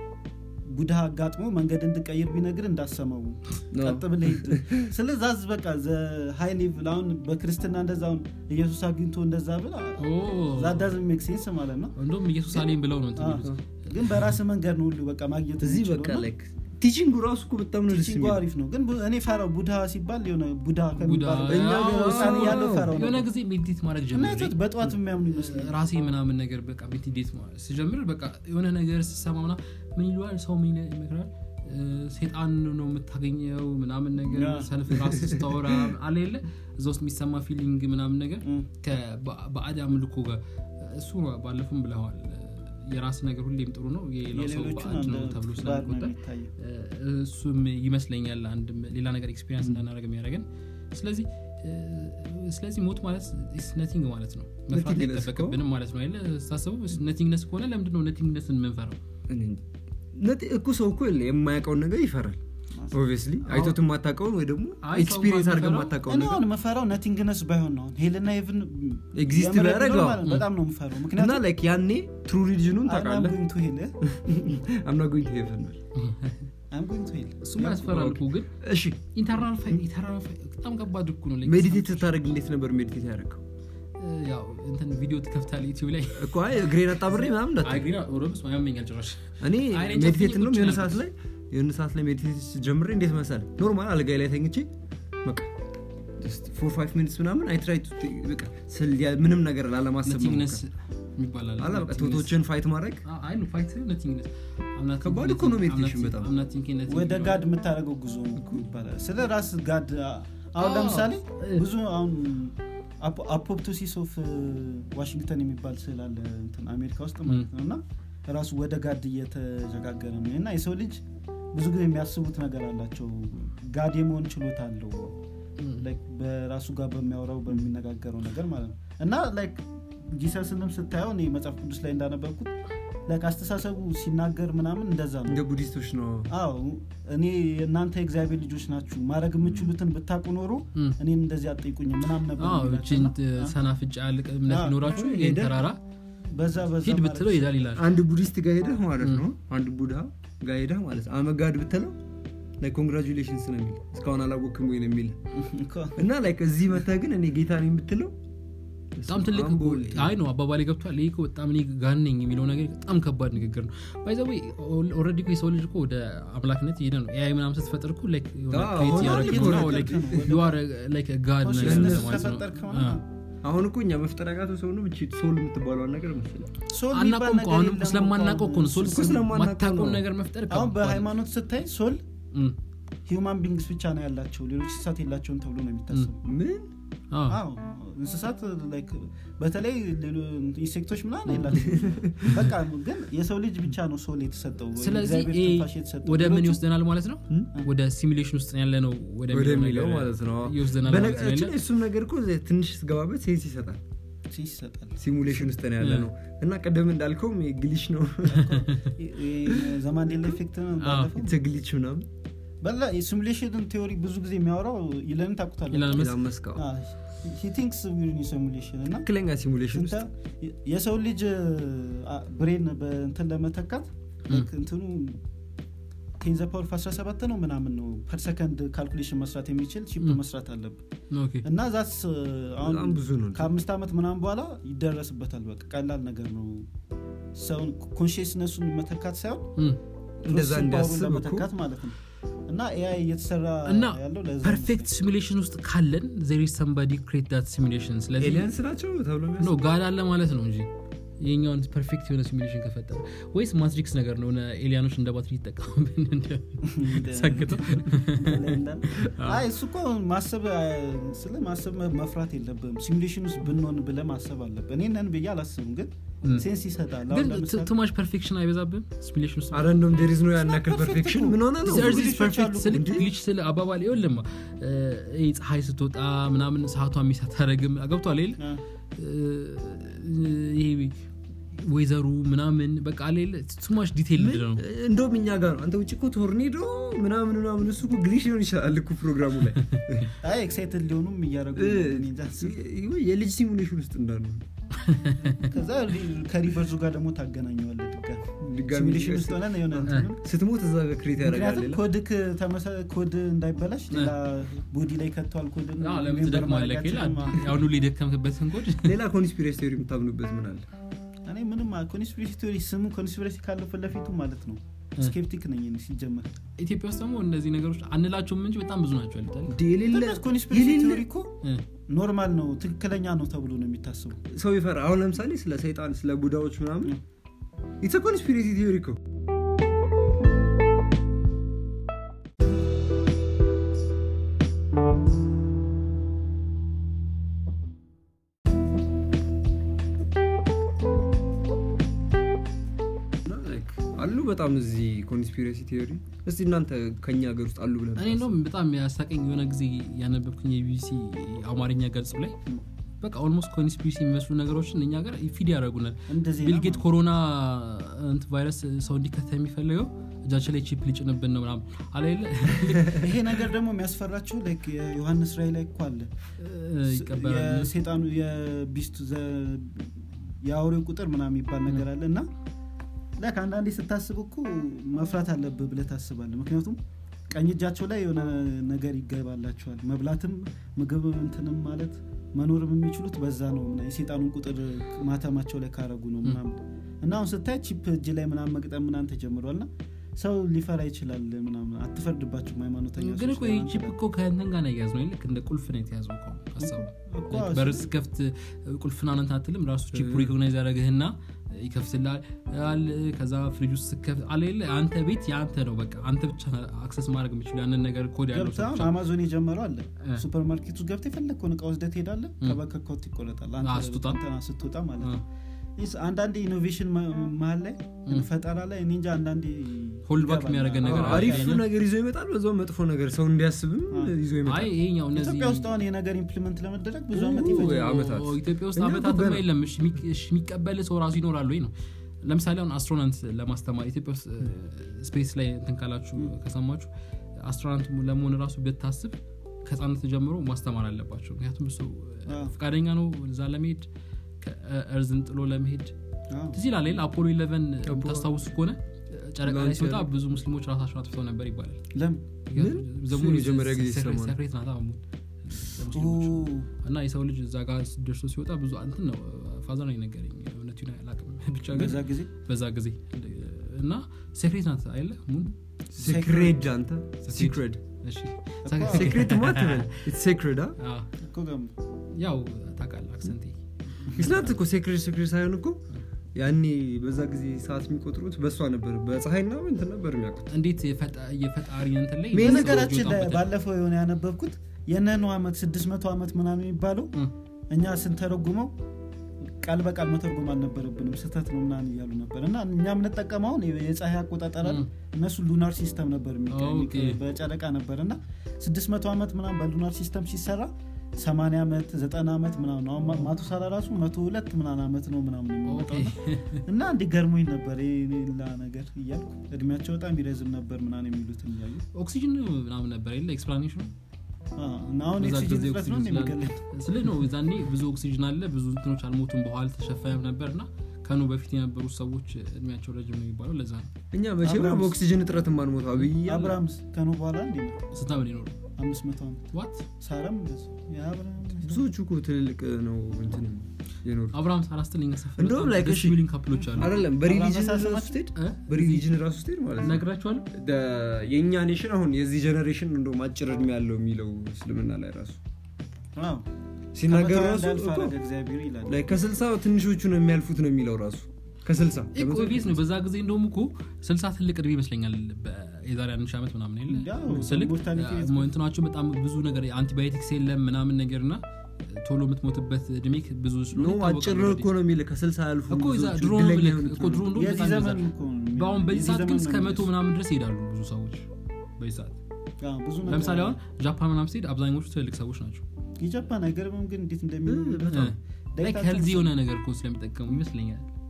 ቡድሃ አጋጥሞ መንገድ እንድቀይር ቢነግር እንዳሰመው ቀጥ ብለህ ሂድ ስለዛ ዝ በቃ ሃይ ሌቭል አሁን በክርስትና እንደዛ አሁን ኢየሱስ አግኝቶ እንደዛ ብል ኦ፣ ዛዳዝ ሜክ ሴንስ ማለት ነው እንደውም ኢየሱስ አሌን ብለው ነው እንትን አዎ። የሚሉት። ግን በራስ መንገድ ነው ሁሉ በቃ ማግኘት እዚህ የምችለው በቃ እና ላይክ ቲቺንጉ ራሱ እኮ በጣም ነው ደስ ቲቺንጉ የሚለው አሪፍ ነው ግን ቡ- እኔ ፈራው ቡድሃ ሲባል የሆነ ቡድሃ ከሚባለው ቡድሃ፣ እኛ አዎ፣ ጋር ህፃን እያለሁ ፈራው የሆነ ነበር። ጊዜ ሜዲቴት ማድረግ እና ጀምሬ ቶት በጠዋት የሚያምኑ ይመስላል ራሴ ምናምን ነገር በቃ ሜዲቴት ማለት ስጀምር በቃ የሆነ ነገር ስሰማ ምና ምን ይለዋል ሰው ምን ይለ- ይመክራል እ፣ ሴጣን ነው የምታገኘው ምናምን ነገር ያ። ሰልፍ ራስ ስታወራ አለ የለ እዛ ውስጥ የሚሰማ ፊሊንግ ምናምን ነገር እም። በአድ አምልኮ ጋር እሱ ባለፉም ብለዋል የራስ ነገር ሁሌም ጥሩ ነው የሌላው ሰው የሌሎቹን ባዕድ ነው አንድ ተብሎ ባዕድ ነው ስለሚቆጠር የሚታየው እሱም ይመስለኛል አንድ ሌላ ነገር ኤክስፒሪንስ እንዳናደረግ የሚያደርገን ስለዚህ እ፣ ስለዚህ ሞት ማለት ነቲንግ ማለት ነው መፍራት Nothingness አይጠበቅብንም ማለት ነው አይደለ ስታስበው ነቲንግነስ ከሆነ ለምንድን ነው ነቲንግነስን የምንፈራው እኔ እንጃ። ነት- እኮ ሰው እኮ የለ የማያውቀውን ነገር ይፈራል ኦብቪየስሊ አይቶት የማታውቀውን ወይ ደግሞ አይ፣ ሰው ኤክስፒሪየንስ አድርገ የማይፈራው- የማታውቀውን እኔ ነገር አሁን መፈራው ነቲንግነስ ባይሆን ነው አሁን ሄልና ሄቭን Exist የምር ቢያደርግ ቢሆን አዎ። ማለት ነው በጣም ነው የምፈራው እና ምክንያቱም ላይክ ያኔ ትሩ ሪሊጅኑን ታውቃለህ ጎይንግ ቱ ሄል አምና ጎኝ ሄቨን አም ጎይንግ ቱ ሄል እሱም ያስፈራል እኮ ግን እሺ ኢንተርናል ፋይት ኢንተርናል ፋይት በጣም ከባድ እኮ ነው like ሜዲቴት ስታደርግ እንዴት ነበር ሜዲቴት ያደረገው እ፣ ያው እንትን ቪዲዮ ትከፍታል ዩቲዩብ ላይ እኮ አይ እግሬን አጣብሬ ምናምን እንዳትል። አግሪና ኦሮብስ ያመኛል ጭራሽ እኔ አይ፣ እኔ እንጃ ሜዲቴት ትንሽ ነው የሆነ ቁጭ ሰዓት ላይ የሆነ ሰዓት ላይ ሜዲቴት ጀምሬ እንዴት መሰለህ ኖርማል አልጋይ ላይ ተኝቼ በቃ ፎር ፋይቭ ሚኒትስ ምናምን አይ ትራይ በቃ ስል ያ- ምንም ነገር ላለማሰብ ነቲንግነስ መሞከር። ይባላል አላ በቃ ቶቶችን ፋይት ማድረግ አይ ነው ፋይት ነቲንግነስ ከባድ እኮ ነው meditation በጣም። ወደ ጋድ የምታደርገው ጉዞ ነው እኮ ይባላል ስለ ራስ ጋድ አሁን አዎ። ለምሳሌ ብዙ አሁን አፖፕቶሲስ ኦፍ ዋሽንግተን የሚባል ስዕል አለ እንትን አሜሪካ ውስጥ ማለት ነው እና ራሱ ወደ ጋድ እየተሸጋገረ ነው እና የሰው ልጅ ብዙ ጊዜ የሚያስቡት ነገር አላቸው ጋድ የመሆን ችሎታ አለው ላይክ በራሱ ጋር በሚያወራው በሚነጋገረው ነገር ማለት ነው እና ላይክ ጂሰስንም ስታየው እኔ መጽሐፍ ቅዱስ ላይ እንዳነበብኩት ላይክ አስተሳሰቡ ሲናገር ምናምን እንደዛ ነው እንደ ቡዲስቶች ነው አዎ እኔ እናንተ የእግዚአብሔር ልጆች ናችሁ ማድረግ የምችሉትን ብታቁ ኖሮ ም። እኔን እንደዚህ አጠይቁኝ ምናም ነበር የሚላቸው ችን እና ሰናፍጭ ያልቅ እምነት አዎ፣ ቢኖራችሁ ሄደ- ይህን ተራራ በዛ በዛ ሂድ ማለት ብትለው ይሄዳል ይላል አንድ ቡዲስት ጋር ሄደህ ማለት ነው አንድ ቡድሃ ጋር ሄደህ ማለት አመጋድ ብትለው ላይ ኮንግራጁሌሽንስ ነው የሚል እስካሁን አላወቅም ወይ ነው የሚል እኮ እና ላይክ እዚህ መተህ ግን እኔ ጌታ ነኝ የምትለው በጣም ትልቅ እኮ- አይ ነው አባባሌ ገብቷል ይህ እኮ በጣም እኔ ጋን ነኝ የሚለው ነገር በጣም ከባድ ንግግር ነው ባይዘዌ ኦልሬዲ እኮ የሰው ልጅ እኮ ወደ አምላክነት እየሄደ ነው ኤአይ ምናምን ስትፈጥር እኮ like የሆነ አዎ፣ create አሁን እያደረግህ እኮ ነው፣ ነው፣ like ነው፣ ወደ- you are like a god ነገር ኮንሽስነስ ማለት ነው። ከፈጠርክ አዎ። ማለት አሁን እኮ እኛ መፍጠር ያቃተው ሰው ነው እቺ ሶል የምትባለውን ነገር መሰለኝ ሶል የሚባል አናውቀውም እኮ ነገር አሁንም የለም ስለማናውቀው እኮ ነው ሶል እኮ ስለማናውቀው ማታውቀውን ነው። ነገር መፍጠር አሁን ከባድ ነው። በሃይማኖት ስታይ ሶል እም፣ ሂውማን ቢንግስ ብቻ ነው ያላቸው ሌሎች እንስሳት የላቸውን ተብሎ ነው የሚታሰቡ ምን አዎ። አዎ እንስሳት like በተለይ ኢንሴክቶች ምናምን የላቸው በቃ ግን የሰው ልጅ ብቻ ነው ሶል የተሰጠው ስለዚህ እግዚአብሔር ይሄ ትንፋሽ የተሰጠው ወደ ምን ሌሎቹ ይወስደናል ማለት ነው እም? ወደ ሲሚሌሽን ውስጥ ያለ ነው ወደሚለው ነገር ማለት ነው ይወስደናል ማለት ነው በነገራችን የለ? ላይ እሱም ነገር እኮ ትንሽ ስገባበት ሴንስ ይሰጣል ይሰጣል ሲሙሌሽን ውስጥ ነው ያለ ነው እና ቀደም እንዳልከውም ግሊች ነው ዘማንዴላ ኢፌክት ነው ባለፈው ግሊች ምናምን በላ የሲሙሌሽን ቴዎሪ ብዙ ጊዜ የሚያወራው ኢለን ታቁታለ ኢለን መስ- መስቀው ቲንክስ ሲሙሌሽን እና ትክክለኛ ሲሙሌሽን ውስጥ ስታ- የሰው ልጅ ብሬን በእንትን ለመተካት ልክ እንትኑ ቴንዘ ፓወር 17 ነው ምናምን ነው ፐር ሰከንድ ካልኩሌሽን መስራት የሚችል ቺፕ ም። መስራት አለብን ኦኬ። እና ዛስ አሁን በጣም ብዙ ነው ከአምስት ዓመት ምናምን በኋላ ይደረስበታል በቃ ቀላል ነገር ነው ሰውን ኮንሽስነሱን መተካት ሳይሆን እም። እንደዛ ፕሮሰሲንግ እንዲያስብ ፓወሩን እኮ ለመተካት ማለት ነው እና ኤአይ እየተሰራ እና ያለው ለዛ ፐርፌክት ሲሚሌሽን ውስጥ ካለን ዜር ሰምባዲ ክሬት ዳት ሲሚሌሽን ስለዚህ ኤሊያንስ ናቸው ተብሎ ኖ ጋድ አለ ማለት ነው እንጂ የኛውን ፐርፌክት የሆነ ሲሚሌሽን ከፈጠረ ወይስ ማትሪክስ ነገር ነው ሆነ ኤሊያኖች እንደ ባትሪ ይጠቀሙብን እንደ- ሰግተው አይ እሱ እኮ ማሰብ አ፣ ስለ ማሰብ መ- መፍራት የለብም ሲሙሌሽን ውስጥ ብንሆን ብለ ማሰብ አለብን እኔ ነን ብዬ አላስብም ግን ም። ሴንስ ይሰጣል ግን አሁን ለምሳሌ ቱማች ፐርፌክሽን አይበዛብም ሲሚሌሽን ውስጥ አረ እንደውም ዴሪዝ ነው ያን ያክል perfect ፐርፌክሽን እኮ። ምን ሆነ ነው This Earth is ግሊቾች perfect አሉ ስል እንጂ። ግሊች ስል አባባል ይኸውልህማ እ፣ ይሄ ፀሐይ ስትወጣ ምናምን ሰዓቷ ሚስ አታረግም ገብቷል ይል አ፣ ይሄ ወይዘሩ ምናምን በቃ ሌለ ቱማች ዲቴል ነው እንደውም እኛ ጋር ነው አንተ ውጭ እኮ ቶርኔዶ ምናምን ምናምን እሱ እኮ ግሊሽ ሊሆን ይችላል እኮ ፕሮግራሙ ላይ አይ ኤክሳይትድ ሊሆኑም እያደረጉ እ፣ ነው። እኔ እንጃ። ወይ የልጅ ሲሙሌሽን ውስጥ እንዳሉ ከዛ ሪ- ከሪቨርዙ ጋር ደግሞ ታገናኘዋለ ድጋሚ ድጋሚ ሲሙሌሽን ውስጥ ሆነን የሆነ እንትኑን ስትሞት እዛ ጋር ክሬት ያደርጋል ምክንያቱም ሌላ ኮድክ ተመሳ- ኮድ እንዳይበላሽ ሌላ ቦዲ ላይ ከተዋል ኮድ ለምን ትደክማለህ ይላል ያሁኑ ሊደከምክበትን ኮድ ሌላ ኮንስፒሬሲ ቴዎሪ የምታምኑበት ምን አለ እኔ ምንም ኮንስፒሬሲ ቴዎሪ ስሙ ኮንስፒሬሲ ካለው ፊት ለፊቱ ማለት ነው ስኬፕቲክ ነኝ እኔ ሲጀመር ኢትዮጵያ ውስጥ ደግሞ እነዚህ ነገሮች አንላቸውም እንጂ በጣም ብዙ ናቸው ያሉታል እንዴ የሌለ ኮንስፒሬሲ የሌለ ቴዎሪ እኮ ኖርማል ነው ትክክለኛ ነው ተብሎ ነው የሚታስበው ሰው ይፈራ አሁን ለምሳሌ ስለ ሰይጣን ስለ ቡዳዎች ምናምን ኢትስ ኮንስፒሬሲ ቲዮሪ እኮ እና like አሉ በጣም እዚህ ኮንስፒሬሲ ቲዮሪ እስቲ እናንተ ከኛ ሀገር ውስጥ አሉ ብለን እኔ እንደውም በጣም ያሳቀኝ የሆነ ጊዜ ያነበብኩኝ የቢቢሲ አማርኛ ገጽ ላይ በቃ ኦልሞስት ኮንስፒሪሲ የሚመስሉ ነገሮችን እኛ ጋር ፊድ ያደረጉናል እንደዚህ ቢልጌት ኮሮና እንት ቫይረስ ሰው እንዲከተ የሚፈልገው እጃችን ላይ ቺፕ ሊጭንብን ነው ምናምን አላለ ይሄ ነገር ደግሞ የሚያስፈራችሁ ላይክ የዮሐንስ ራይ ላይ እኮ አለ ይቀበላል የሴጣኑ የቢስቱ ዘ- የአውሬው ቁጥር ምናምን የሚባል ነገር አለ እና ላይክ አንዳንዴ ስታስብ እኮ መፍራት አለብህ ብለህ ታስባለህ ምክንያቱም ቀኝ እጃቸው ላይ የሆነ ነገር ይገባላቸዋል መብላትም ምግብ እንትንም ማለት መኖርም የሚችሉት በዛ ነው ምና- የሴጣኑን ቁጥር ማተማቸው ላይ ካረጉ ነው ምናምን እና አሁን ስታይ ቺፕ እጅ ላይ ምናምን መግጠም ምናምን ተጀምሯል እና ሰው ሊፈራ ይችላል ምናምን አትፈርድባቸውም ሃይማኖተኛ ግን ሰዎች እኮ ይህ ምናምን ቺፕ እኮ ከእንትን ጋር ነው የያዝ ነው ልክ እንደ ቁልፍ ነው የተያዘው እኮ ሀሳቡ እኮ በርስ ከፍት ቁልፍና ነንት አትልም ራሱ ቺፕ ሪኮግናይዝ ያደረግህና ይከፍትላል ከዛ ፍሪጅ ውስጥ ስከፍት አለለ አንተ ቤት የአንተ ነው በቃ አንተ ብቻ አክሰስ ማድረግ የምችሉ ያንን ነገር ኮድ ያለው ገብተህ ሰው አሁን ብቻ። አማዞን የጀመረው አለ እ። ሱፐር ማርኬት ውስጥ ገብተህ የፈለግከውን እቃ ወስደህ ትሄዳለህ ከበከኮት ይቆረጣል አንተ አ፣ ስትወጣ? እንትና ስትወጣ ማለት እ። ነው ይስ- አንዳንዴ ኢኖቬሽን መሀል ላይ ፈጠራ ላይ እኔ እንጃ አንዳንዴ ሆልድ ባክ ይገባል። የሚያደርገን ነገር አዎ፣ አሪፍ አለ። ነገር ይዞ ይመጣል በዛው መጥፎ ነገር ሰው እንዲያስብም ይዞ አይ ይመጣል ይሄኛው እነዚህ ኢትዮጵያ ውስጥ አሁን የነገር ኢምፕሊመንት ለመደረግ ብዙ ኦ፣ ዓመት ያ- ይፈጃል ዓመታት። ኦ፣ ኢትዮጵያ ውስጥ እኛ አመታት እኮ ገና- የለም እሺ፣ የሚቅ- እሺ፣ የሚቀበል ሰው ራሱ ይኖራል ወይ ነው ለምሳሌ አሁን አስትሮናንት ለማስተማር ኢትዮጵያ ውስጥ ስፔስ ላይ እንትን ካላችሁ ከሰማችሁ አስትሮናንት ለመሆን ራሱ ብታስብ ከህፃነት ጀምሮ ማስተማር አለባቸው ምክንያቱም እሱ አዎ። ፈቃደኛ ነው እዛ ለመሄድ ከእርዝን ጥሎ ለመሄድ አዎ። ትዝ ይላል አይደል? አፖሎ ኢለቨን የምታስታውሱ ከሆነ ጨረቃ ላይ ላንች ሲወጣ ያደርግ- ብዙ ሙስሊሞች ራሳቸውን አጥፍተው ነበር ይባላል ለምን ምን? ዘሙን እሱ የመጀመሪያ ጊዜ ሴክሬት- ሰማሁ። ሴክሬት ናት አሁን ኦ፣ ለሙስሊሞች። እና የሰው ልጅ እዛ ጋር ደርሶ ሲወጣ ብዙ እንትን ነው ፋዘር ነው የነገረኝ እውነቱን አላውቅም ብቻ ግን በዛ ጊዜ በዛ ጊዜ እና ሴክሬት ናት አይለ ሙን ሴክሬድ አንተ ሲክሬድ እሺ ሴክሬት ማትበል ሴክሬድ አ፣ እኮ ገም ያው ታውቃለህ አክሰንቴ ስናት እኮ ሴክሬት ሴክሬት ሳይሆን እኮ ያኔ በዛ ጊዜ ሰዓት የሚቆጥሩት በእሷ ነበር በፀሐይና እንትን ነበር የሚያውቁት እንዴት የፈጣ- የፈጣሪ እንትን ላይ በነገራችን ላይ ይወጣበታል። ባለፈው የሆነ ያነበብኩት የነኑ ዓመት 600 ዓመት ምናምን የሚባለው እ፣ እኛ ስንተረጉመው ቃል በቃል መተርጎም አልነበረብንም ስህተት ነው ምናምን እያሉ ነበር እና እኛ የምንጠቀመውን የፀሐይ አቆጣጠር አይደል? እነሱ ሉናር ሲስተም ነበር የሚቀ- ኦኬ። በጨረቃ ነበር እና 600 ዓመት ምናምን በሉናር ሲስተም ሲሰራ 80 ዓመት 90 ዓመት ምናምን አሁን ማ- ማቱሳላ ራሱ 102 ምናምን ዓመት ነው ምናምን የሚመጣው ኦኬ። እና እንዲገርሙኝ ነበር ይሄ ሌላ ነገር እያልኩ እድሜያቸው በጣም ይረዝም ነበር ምናምን የሚሉትን እያዩ ኦክሲጅን ምናምን ነበር የለ ኤክስፕላኔሽኑ አዎ፣ እና አሁን በዛ የኦክሲጅን ጊዜ እጥረት ነው ኦክሲጅን የሚገለን ስለ ነው ዛኔ ብዙ ኦክሲጅን አለ ብዙ እንትኖች አልሞቱም በኋላ ተሸፈነም ነበር እና ከኑ በፊት የነበሩት ሰዎች እድሜያቸው ረጅም ነው የሚባለው ለዛ ነው እኛ መቼም አብርሃምስ? በኦክሲጅን እጥረት ማንሞት አብይ እያለ አብርሃምስ ከኑ በኋላ እንዲ ስንት ዓመት ሊኖሩ አምስት መቶ ዓመት ዋት ሳራም እንደዚሁ የአብርሃም ብዙዎቹ እኮ ትልልቅ ነው እንትን የኖሩ አብርሃም ሳላስትልኝ ሰፍ እንደውም like እሺ፣ ሚሊዮን ካፕሎች አሉ አይደለም በሪሊጅን አብርሃም ራሱ መሳሰማት- ስትሄድ እ? በሪሊጅን ራሱ ስትሄድ ማለት ነው ነግራችኋለሁ ደ- የእኛ ኔሽን አሁን የዚህ ጀኔሬሽን እንደውም አጭር እድሜ ያለው የሚለው እስልምና ላይ ራሱ አዎ። ሲናገር ከመቶ ራሱ እንዳልፍ እኮ አደረገ እግዚአብሔር ይላል ላይ ከስልሳ ትንሾቹ ነው የሚያልፉት ነው የሚለው ራሱ ከስልሳ እኮ ቤት ነው በዛ ጊዜ እንደውም እኮ ስልሳ ትልቅ እድሜ ይመስለኛል በ- የዛሬ አንድ ሺህ ዓመት ምናምን የለ ያው ስልክ ሞርታሊቲ ሬት እንትናቸው በጣም ብዙ ነገር አንቲባዮቲክስ የለም ምናምን ነገር እና ቶሎ የምትሞትበት እድሜ ብዙ ስለሆነ ኖ ይታወቃል አጭር ነው already። እኮ ነው የሚል ከስልሳ ያልፉ እኮ የዛ ብዙዎቹ ድሮ እድለኛ ብለህ የሆኑት እኮ ነው። ድሮ እንደውም የዚህ በጣም ዘመን ይበዛል። እኮ ነው በአሁን በዚህ የዚህ ሰዓት ግን ዘመን እስከ ነው መቶ ምናምን ድረስ ይሄዳሉ ብዙ ሰዎች በዚህ ሰዓት አዎ፣ ብዙ ነገር ለምሳሌ አለ። አሁን ጃፓን ምናምን ስትሄድ አብዛኞቹ ትልልቅ ሰዎች ናቸው የጃፓን አይገርምም ግን እንዴት እንደሚኖሩ በጣም። ላይክ ሄልዚ የሆነ ነገር እኮ ስለሚጠቀሙ ይመስለኛል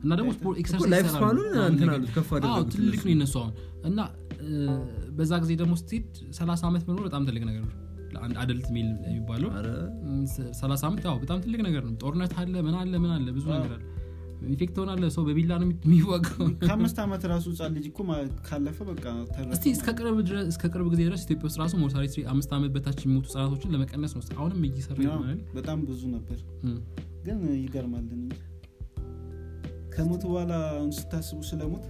እና ደግሞ ስፖርት ኤክሰርሳይዝ ላይፍ ይሰራሉ ስፓኑን ምናምን እንትን ነገር። አሉት፣ ከፍ አዎ፣ አደረጉት ትልቅ እነሱ። ነው የነሱ አሁን እና እ፣ በዛ ጊዜ ደግሞ ስትሄድ 30 ዓመት መኖር በጣም ትልቅ ነገር ነው ለአንድ አደልት ሚል የሚባለው ኧረ፣ ም፣ ስ- 30 ዓመት ያው በጣም ትልቅ ነገር ነው ጦርነት አለ ምን አለ ምን አለ ብዙ ነገር አለ ኢንፌክት ሆናለ ሰው በቢላ ነው የሚ- የሚዋጋው ከአምስት ዓመት ራሱ ህጻን ልጅ እኮ ማ- ካለፈ በቃ ተረፈ እስቲ እስከ ቅርብ ድረስ- እስከ ቅርብ ጊዜ ድረስ ኢትዮጵያ ውስጥ ራሱ ሞርታሊቲ አምስት ዓመት በታች የሚሞቱ ህጻናቶችን ለመቀነስ ነው አሁንም እየሰራ ያው ይሆናል በጣም ብዙ ነበር ግን ይገርማልን እንጂ ከሞት በኋላ አሁን ስታስቡ ስለሞት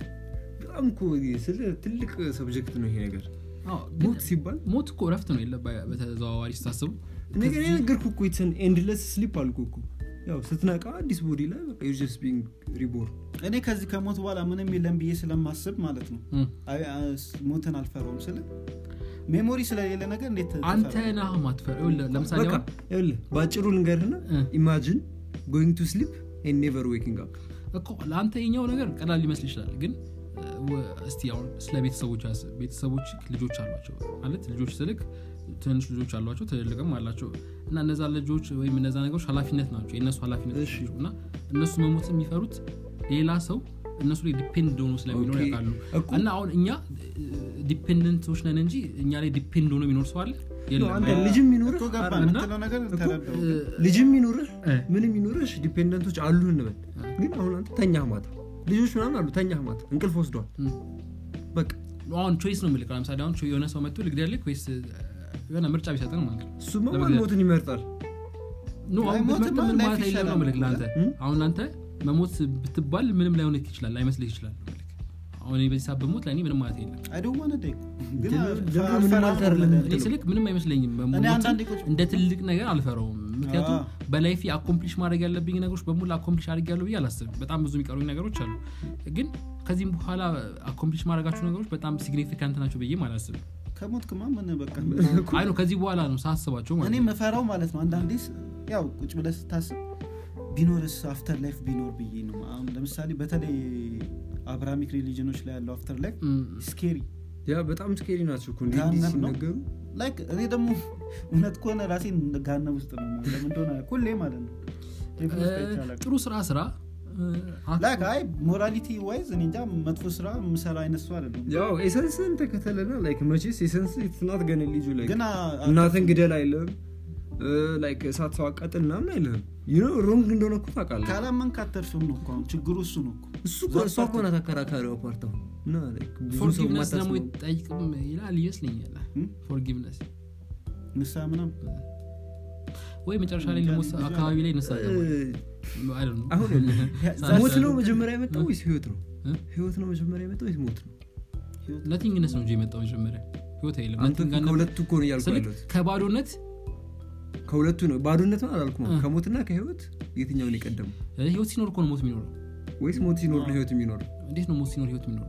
በጣም እኮ ስለ ትልቅ ሰብጀክት ነው ይሄ ነገር ሞት ሲባል ሞት እኮ ረፍት ነው የለ በ- በተዘዋዋሪ ስታስቡ ነገር የነገርኩህ እኮ ኢትስ ኤንድለስ ስሊፕ አልኩ እኮ ያው ስትነቃ አዲስ ቦዲ ላይ በቃ ዩ ጀስት ቢንግ ሪቦርን እኔ ከዚህ ከሞት በኋላ ምንም የለም ብዬ ስለማስብ ማለት ነው እም። አይ- አ- ሞትን አልፈራውም ስለ ሜሞሪ ስለሌለ ነገር እንዴት አንተ ትፈራለህ? ነህ ማትፈር ይኸውልህ፣ ለምሳሌ በቃ አሁን ይኸውልህ በአጭሩ ልንገርህና እ። ኢማጂን ጎይንግ ቱ ስሊፕ ኤንድ ኔቨር ዌኪንግ አፕ እኮ ለአንተ የኛው ነገር ቀላል ሊመስል ይችላል ግን እ፣ ወ- እስቲ አሁን ስለ ቤተሰቦች አስብ ቤተሰቦች ልጆች አሏቸው ማለት ልጆች ስልክ ትንሽ ልጆች አሏቸው ትልልቅም አላቸው እና እነዛ ልጆች ወይም እነዛ ነገሮች ኃላፊነት ናቸው የእነሱ ኃላፊነት እሺ። ናቸው እና እነሱ መሞት የሚፈሩት ሌላ ሰው እነሱ ላይ ዲፔንድ ሆኖ ስለሚኖር ኦኬ። ያውቃሉ እኮ እና አሁን እኛ ዲፔንደንቶች ነን እንጂ እኛ ላይ ዲፔንድ ሆኖ የሚኖር ሰው አለ የለም አንተ ልጅም ይኑርህ እኮ ገባ አረ፣ የምትለው ነገር ተረዳው እ፣ ልጅም ይኑርህ እ፣ ምንም ይኑርህ ዲፔንደንቶች አሉ እንበል ግን አሁን አንተ ተኛህ ማታ ልጆች ምናምን አሉ ተኛህ ማታ እንቅልፍ ወስዷል እም። በቃ አሁን ቾይስ ነው የምልህ ለምሳሌ አሁን የሆነ ሰው መጥቶ ልግደልህ ወይስ እ፣ የሆነ ምርጫ ቢሰጥን ማለት ነው እሱማ ማን ለመግደል። ሞትን ይመርጣል ኖ አይ አሁን ሞት ብትመርጥ ማ- ምን ላይፍ ማለት አይደለም ነው ይሻላል። ምልክ ለአንተ እም? አሁን አንተ መሞት ብትባል ምንም ላይሆንህ ይችላል ላይመስልህ ይችላል ምልክ አሁን እኔ በዚህ ሰዓት በሞት ለእኔ ምንም ማለት የለም አይደዋነ ደግ ግን ደግሞ አልፈራ- ምንም አልፈራም አልተርልም። ነው እኔ የምትለው። ስልክ ምንም አይመስለኝም እኔ መሞትን አንዳንዴ ቁጭ እንደ ትልቅ ነገር አልፈረውም ምክንያቱም አዎ። በላይፊ አኮምፕሊሽ ማድረግ ያለብኝ ነገሮች በሙሉ አኮምፕሊሽ አድርግ ያለው ብዬ አላስብም በጣም ብዙ የሚቀሩኝ ነገሮች አሉ ግን ከዚህም በኋላ አኮምፕሊሽ ማድረጋቸው ነገሮች በጣም ሲግኒፊካንት ናቸው ብዬ አላስብም ከሞት ክማ ምን በቃ አይ ነው ከዚህ በኋላ ነው ሳስባቸው ማለት እኔ ነው መፈራው ማለት ነው አንዳንዴ ስ- ያው ቁጭ ብለህ ስታስብ ቢኖርስ አፍተር ላይፍ ቢኖር ብዬ ነው አሁን ለምሳሌ በተለይ አብርሃሚክ ሪሊጅኖች ላይ ያለው አፍተር ላይፍ እም፣ ስኬሪ ያ በጣም ስኬሪ ናቸው እኮ እንዲህ እንዲህ ገሃነም ነው። ሲነገሩ ላይክ እኔ ደግሞ እውነት ከሆነ ራሴን ጋነብ ውስጥ ነው የማየው። ለምን እንደሆነ ሁሌ ማለት ነው ቴፕ ውስጥ አይቼ አላውቅም። ጥሩ ስራ ስራ እ፣ አክ- ላይክ አይ ሞራሊቲ ዋይዝ እኔ እንጃ መጥፎ ስራ የምሰራ አይነት ሰው አይደለም ያው ኤሰንስን ተከተለና ላይክ መቼስ ኤሰንስ ትናት ገነ ልጁ ላይ ግን አ- እናትን ግደል አይልም ላይክ እሳት ሰው አቃጥል ምናምን አይልም ዩኖ ሮንግ እንደሆነ እኮ ታውቃለህ ካላመንክ አተርፍም ነው እኮ አሁን ችግሩ እሱ ነው እኮ እሱ እኮ እሷ እኮ ናት አከራካሪዋ ፓርት አሁን እና like ብዙ ሰው ፎርጊቭነስ ደግሞ የማታስበው ይጠይቅም ይላል ይመስለኛል እም? ፎርጊቭነስ ንሳ ምናምን ወይ መጨረሻ ላይ ልሞት አካባቢ ላይ ነሳ እ፣ አሁን ሞት ነው መጀመሪያ የመጣው ወይስ ህይወት ነው እ? ህይወት ነው መጀመሪያ የመጣው ወይስ ሞት ነው ነቲንግነስ ነው እንጂ የመጣው መጀመሪያ ህይወት አይለም አንተ nothing ጋር ከሁለቱ እኮ ነው እያልኩ ስልክ ያለሁት ከባዶነት ከሁለቱ ነው ባዶነት ነው አላልኩም እ። ከሞትና ከህይወት የትኛውን የቀደመው እ፣ ህይወት ሲኖር እኮ ነው ሞት የሚኖረው ወይስ ሞት ሲኖር ነው ህይወት የሚኖረው እንዴት ነው ሞት ሲኖር ህይወት የሚኖረው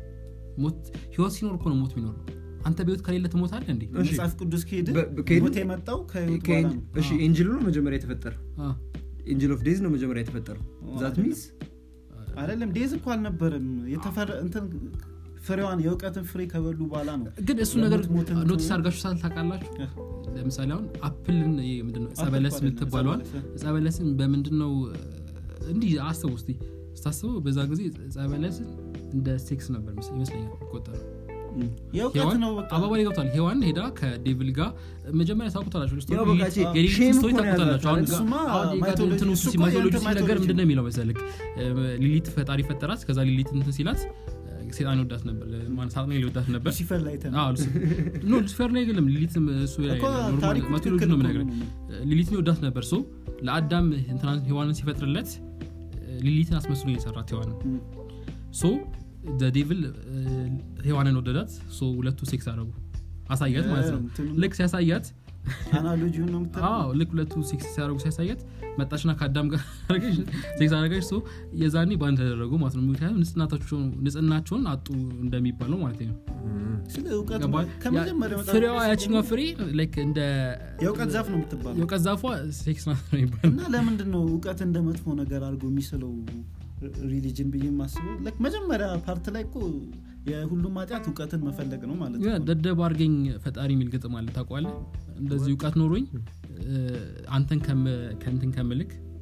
ሞት ህይወት ሲኖር እኮ ነው ሞት የሚኖረው አንተ በህይወት ከሌለ ትሞታለህ እንዴ እሺ። መጽሐፍ ቅዱስ ከሄድ በ- ከሄድን- ሞት የመጣው ከህይወት በኋላ ነው እሺ ኤንጅል ነው መጀመሪያ የተፈጠረው አ፣ ኤንጅል ኦፍ ዴዝ ነው መጀመሪያ የተፈጠረው ዛት ሚንስ አይደለም ዴዝ እኮ አልነበረም የተፈረ እንትን ፍሬዋን የእውቀትን ፍሬ ከበሉ በኋላ ነው ግን እሱ ነገር የሞት ሞትን ኖቲስ ትሆን- አድርጋችሁ ሳል ታውቃላችሁ እ። ለምሳሌ አሁን አፕልን ይሄ ምንድነው ጸበለስ አፕል የምትባለዋል ጸበለስ፣ ጸበለስን በምንድን ነው እንዲህ አስቡ እስቲ ስታስበው በዛ ጊዜ ጸበለስን እንደ ሴክስ ነበር መሰለኝ- ይመስለኛል ይቆጠራል የእውቀት ሔዋን ነው በቃ አባባል ገብቷል ሔዋን ሄዳ ከዴቪል ጋር መጀመሪያ ታውቁታላችሁ ስቶሪ ያው በቃ ሊሊት- ቼ- የሊሊት ሼም ስቶሪ እኮ ነው ታውቁታላችሁ አሁን ያዛት። እሱማ አሁን የጋ- ማይቶሎጂ- እንትኑ እሱ እኮ ሲማይቶሎጂ የእንትን ሲነገር ማይቶሎጂ ምንድን ነው የሚለው መሰልክ ሊሊት ፈጣሪ ፈጠራት ከዛ ሊሊት እንትን ሲላት ሴጣን ይወዳት ነበር ማን ሳጥናኤል ይወዳት ነበር ሉሲፈር ላይ ተን አዎ፣ ሉሲ- ኖ ሉሲፈር ላይ አይደለም ሊሊት እሱ ላይ እኮ አይደለም፣ ኖርማል ታሪኩ ማቴዎሎጂ ትክክል ነው እኮ የምነግርህ ነው። ሊሊትን ይወዳት ነበር ሶ ለአዳም እንትናን ሔዋንን ሲፈጥርለት ሊሊትን አስመስሎ የሰራት ሔዋንን እም። ሶ ዴቪል ሔዋንን ወደዳት ሶ ሁለቱ ሴክስ አደረጉ አሳያት ማለት ነው እንትኑ- ልክ ሲያሳያት አናሎጂውን ነው የምታየው? አዎ ልክ ሁለቱ ሴክስ ሲያደረጉ ሲያሳያት መጣችና ከአዳም ጋር አደረገች ሴክስ አደረገች ሶ የዛኔ በአንድ ተደረጉ ማለት ነው ምክንያቱም ንጽህናቸውን ንጽህናቸውን አጡ እንደሚባል ነው ማለት ነው ስለ እውቀት ገባህ? ከመጀመሪያው ያ- መጽሐፍ ፍሬዋ ቅዱስ ያችኛዋ ፍሬ ላይክ እንደ የእውቀት ዛፍ ነው የምትባለው የእውቀት ዛፏ ሴክስ ናት ነው የሚባለው እና ለምንድን ነው እውቀት እንደ መጥፎ ነገር አድርጎ የሚስለው ሪሊጅን ብዬ የማስበው ላይክ መጀመሪያ ፓርት ላይ እኮ የሁሉም ኃጢአት እውቀትን መፈለግ ነው ማለት ያ ነው ደደብ አርገኝ ፈጣሪ የሚል ግጥም አለ ታውቀዋለህ እንደዚህ እውቀት ኖሮኝ እ፣ አንተን ከም- ከእንትን ከምልክ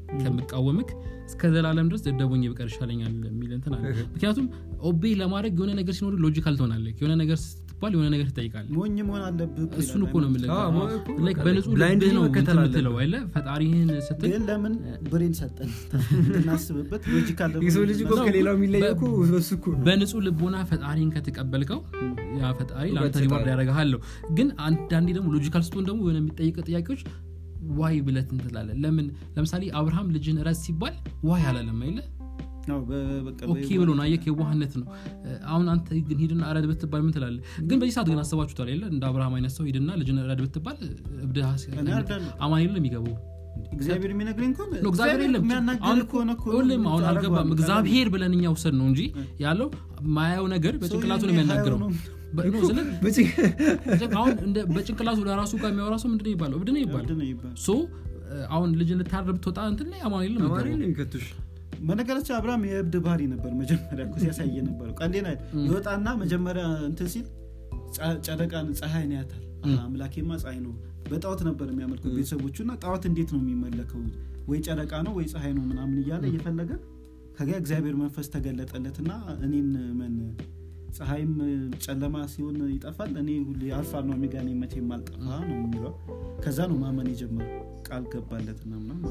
ከምቃወምክ እስከ ዘላለም ድረስ ደደቦኝ ብቀር ይሻለኛል የሚል እንትን አለ ምክንያቱም ኦቤ ለማድረግ የሆነ ነገር ሲኖር ሎጂካል ትሆናለህ የሆነ ነገር ስትባል የሆነ ነገር ትጠይቃለህ ሞኝ መሆን አለብህ እኮ እሱን እኮ ነው ይላል። የምልህ አዎ፣ ሞ- እኮ Like በቃ በንጹህ blind ልብህ ነው መከተል እንትን አለብህ። የምትለው አይደለ ፈጣሪህን ስትል ግን ለምን ብሬን ሰጠን እንድናስብበት ሎጂካል የሰው ልጅ እኮ ነው። ከሌላው የሚለየው እኮ በሱ እኮ ነው በንጹህ ልቦና ፈጣሪን ከተቀበልከው ያ ፈጣሪ ለአንተ እውቀት ሪዋርድ ይሰጣል። ያደረግሃለሁ ግን አንዳንዴ ደግሞ ሎጂካል ስትሆን ደግሞ የሆነ የሚጠይቀ ጥያቄዎች ዋይ ብለት እንትላለ ለምን ለምሳሌ አብርሃም ልጅን ረስ ሲባል ዋይ አላለም አይለ አዎ፣ በ- በቃ ኦኬ በ- ብሎ ነው አየክ የዋህነት ነው አሁን አንተ ግን ሂድና ረድ ብትባል ምን ትላለ ግን በዚህ ሰዓት ግን አስባችሁታል የለ እንደ አብርሃም አይነት ሰው ሂድና ልጅን ረድ ብትባል እብድ እኔ አርዳለሁ። አማን የለም የሚገባው እግዚአብሔር የሚነግረኝ ከሆነ ነው እግዚአብሔር የለም የሚያናግር አሁን እኮ ከሆነ እኮ ሁሌም አሁን ታደርገዋለህ። አልገባም እግዚአብሔር ብለን እኛ ውሰድ ነው እንጂ ያለው ማያው ነገር በጭንቅላቱ ነው ሰውዬው የሚያናግረው ሀያው ነው። በ- ነው ስለ በጭ- አሁን እንደ በጭንቅላቱ ለራሱ ጋር የሚያወራ ሰው ምንድን ነው ይባለው እብድ ነው ይባለው እብድ ነው ይባላል። ሶ አሁን ልጅ ልታረብ ብትወጣ እንትን ላይ አማን የለም አማሪ የሚገባው። ነው የሚከቱሽ በነገራችን አብርሃም የእብድ ባህሪ ነበር መጀመሪያ እኮ ሲያሳየ ነበረው ቀንዴን አይደል ይወጣና መጀመሪያ እንትን ሲል ጸ- ጨረቃን ፀሐይን ያታል አሃ፣ አምላኬማ ፀሐይ ነው በጣዖት ነበር የሚያመልኩት ቤተሰቦቹ እና ጣዖት እንዴት ነው የሚመለከው ወይ ጨረቃ ነው ወይ ፀሐይ ነው ምናምን እያለ እየፈለገ ከዚያ እግዚአብሔር መንፈስ ተገለጠለትና እኔን መን ፀሐይም ጨለማ ሲሆን ይጠፋል እኔ ሁሌ አልፋ ነው ኦሜጋ ነኝ መቼም አልጠፋ ነው የሚለው ከዛ ነው ማመን የጀመረው ቃል ገባለትና ምናምን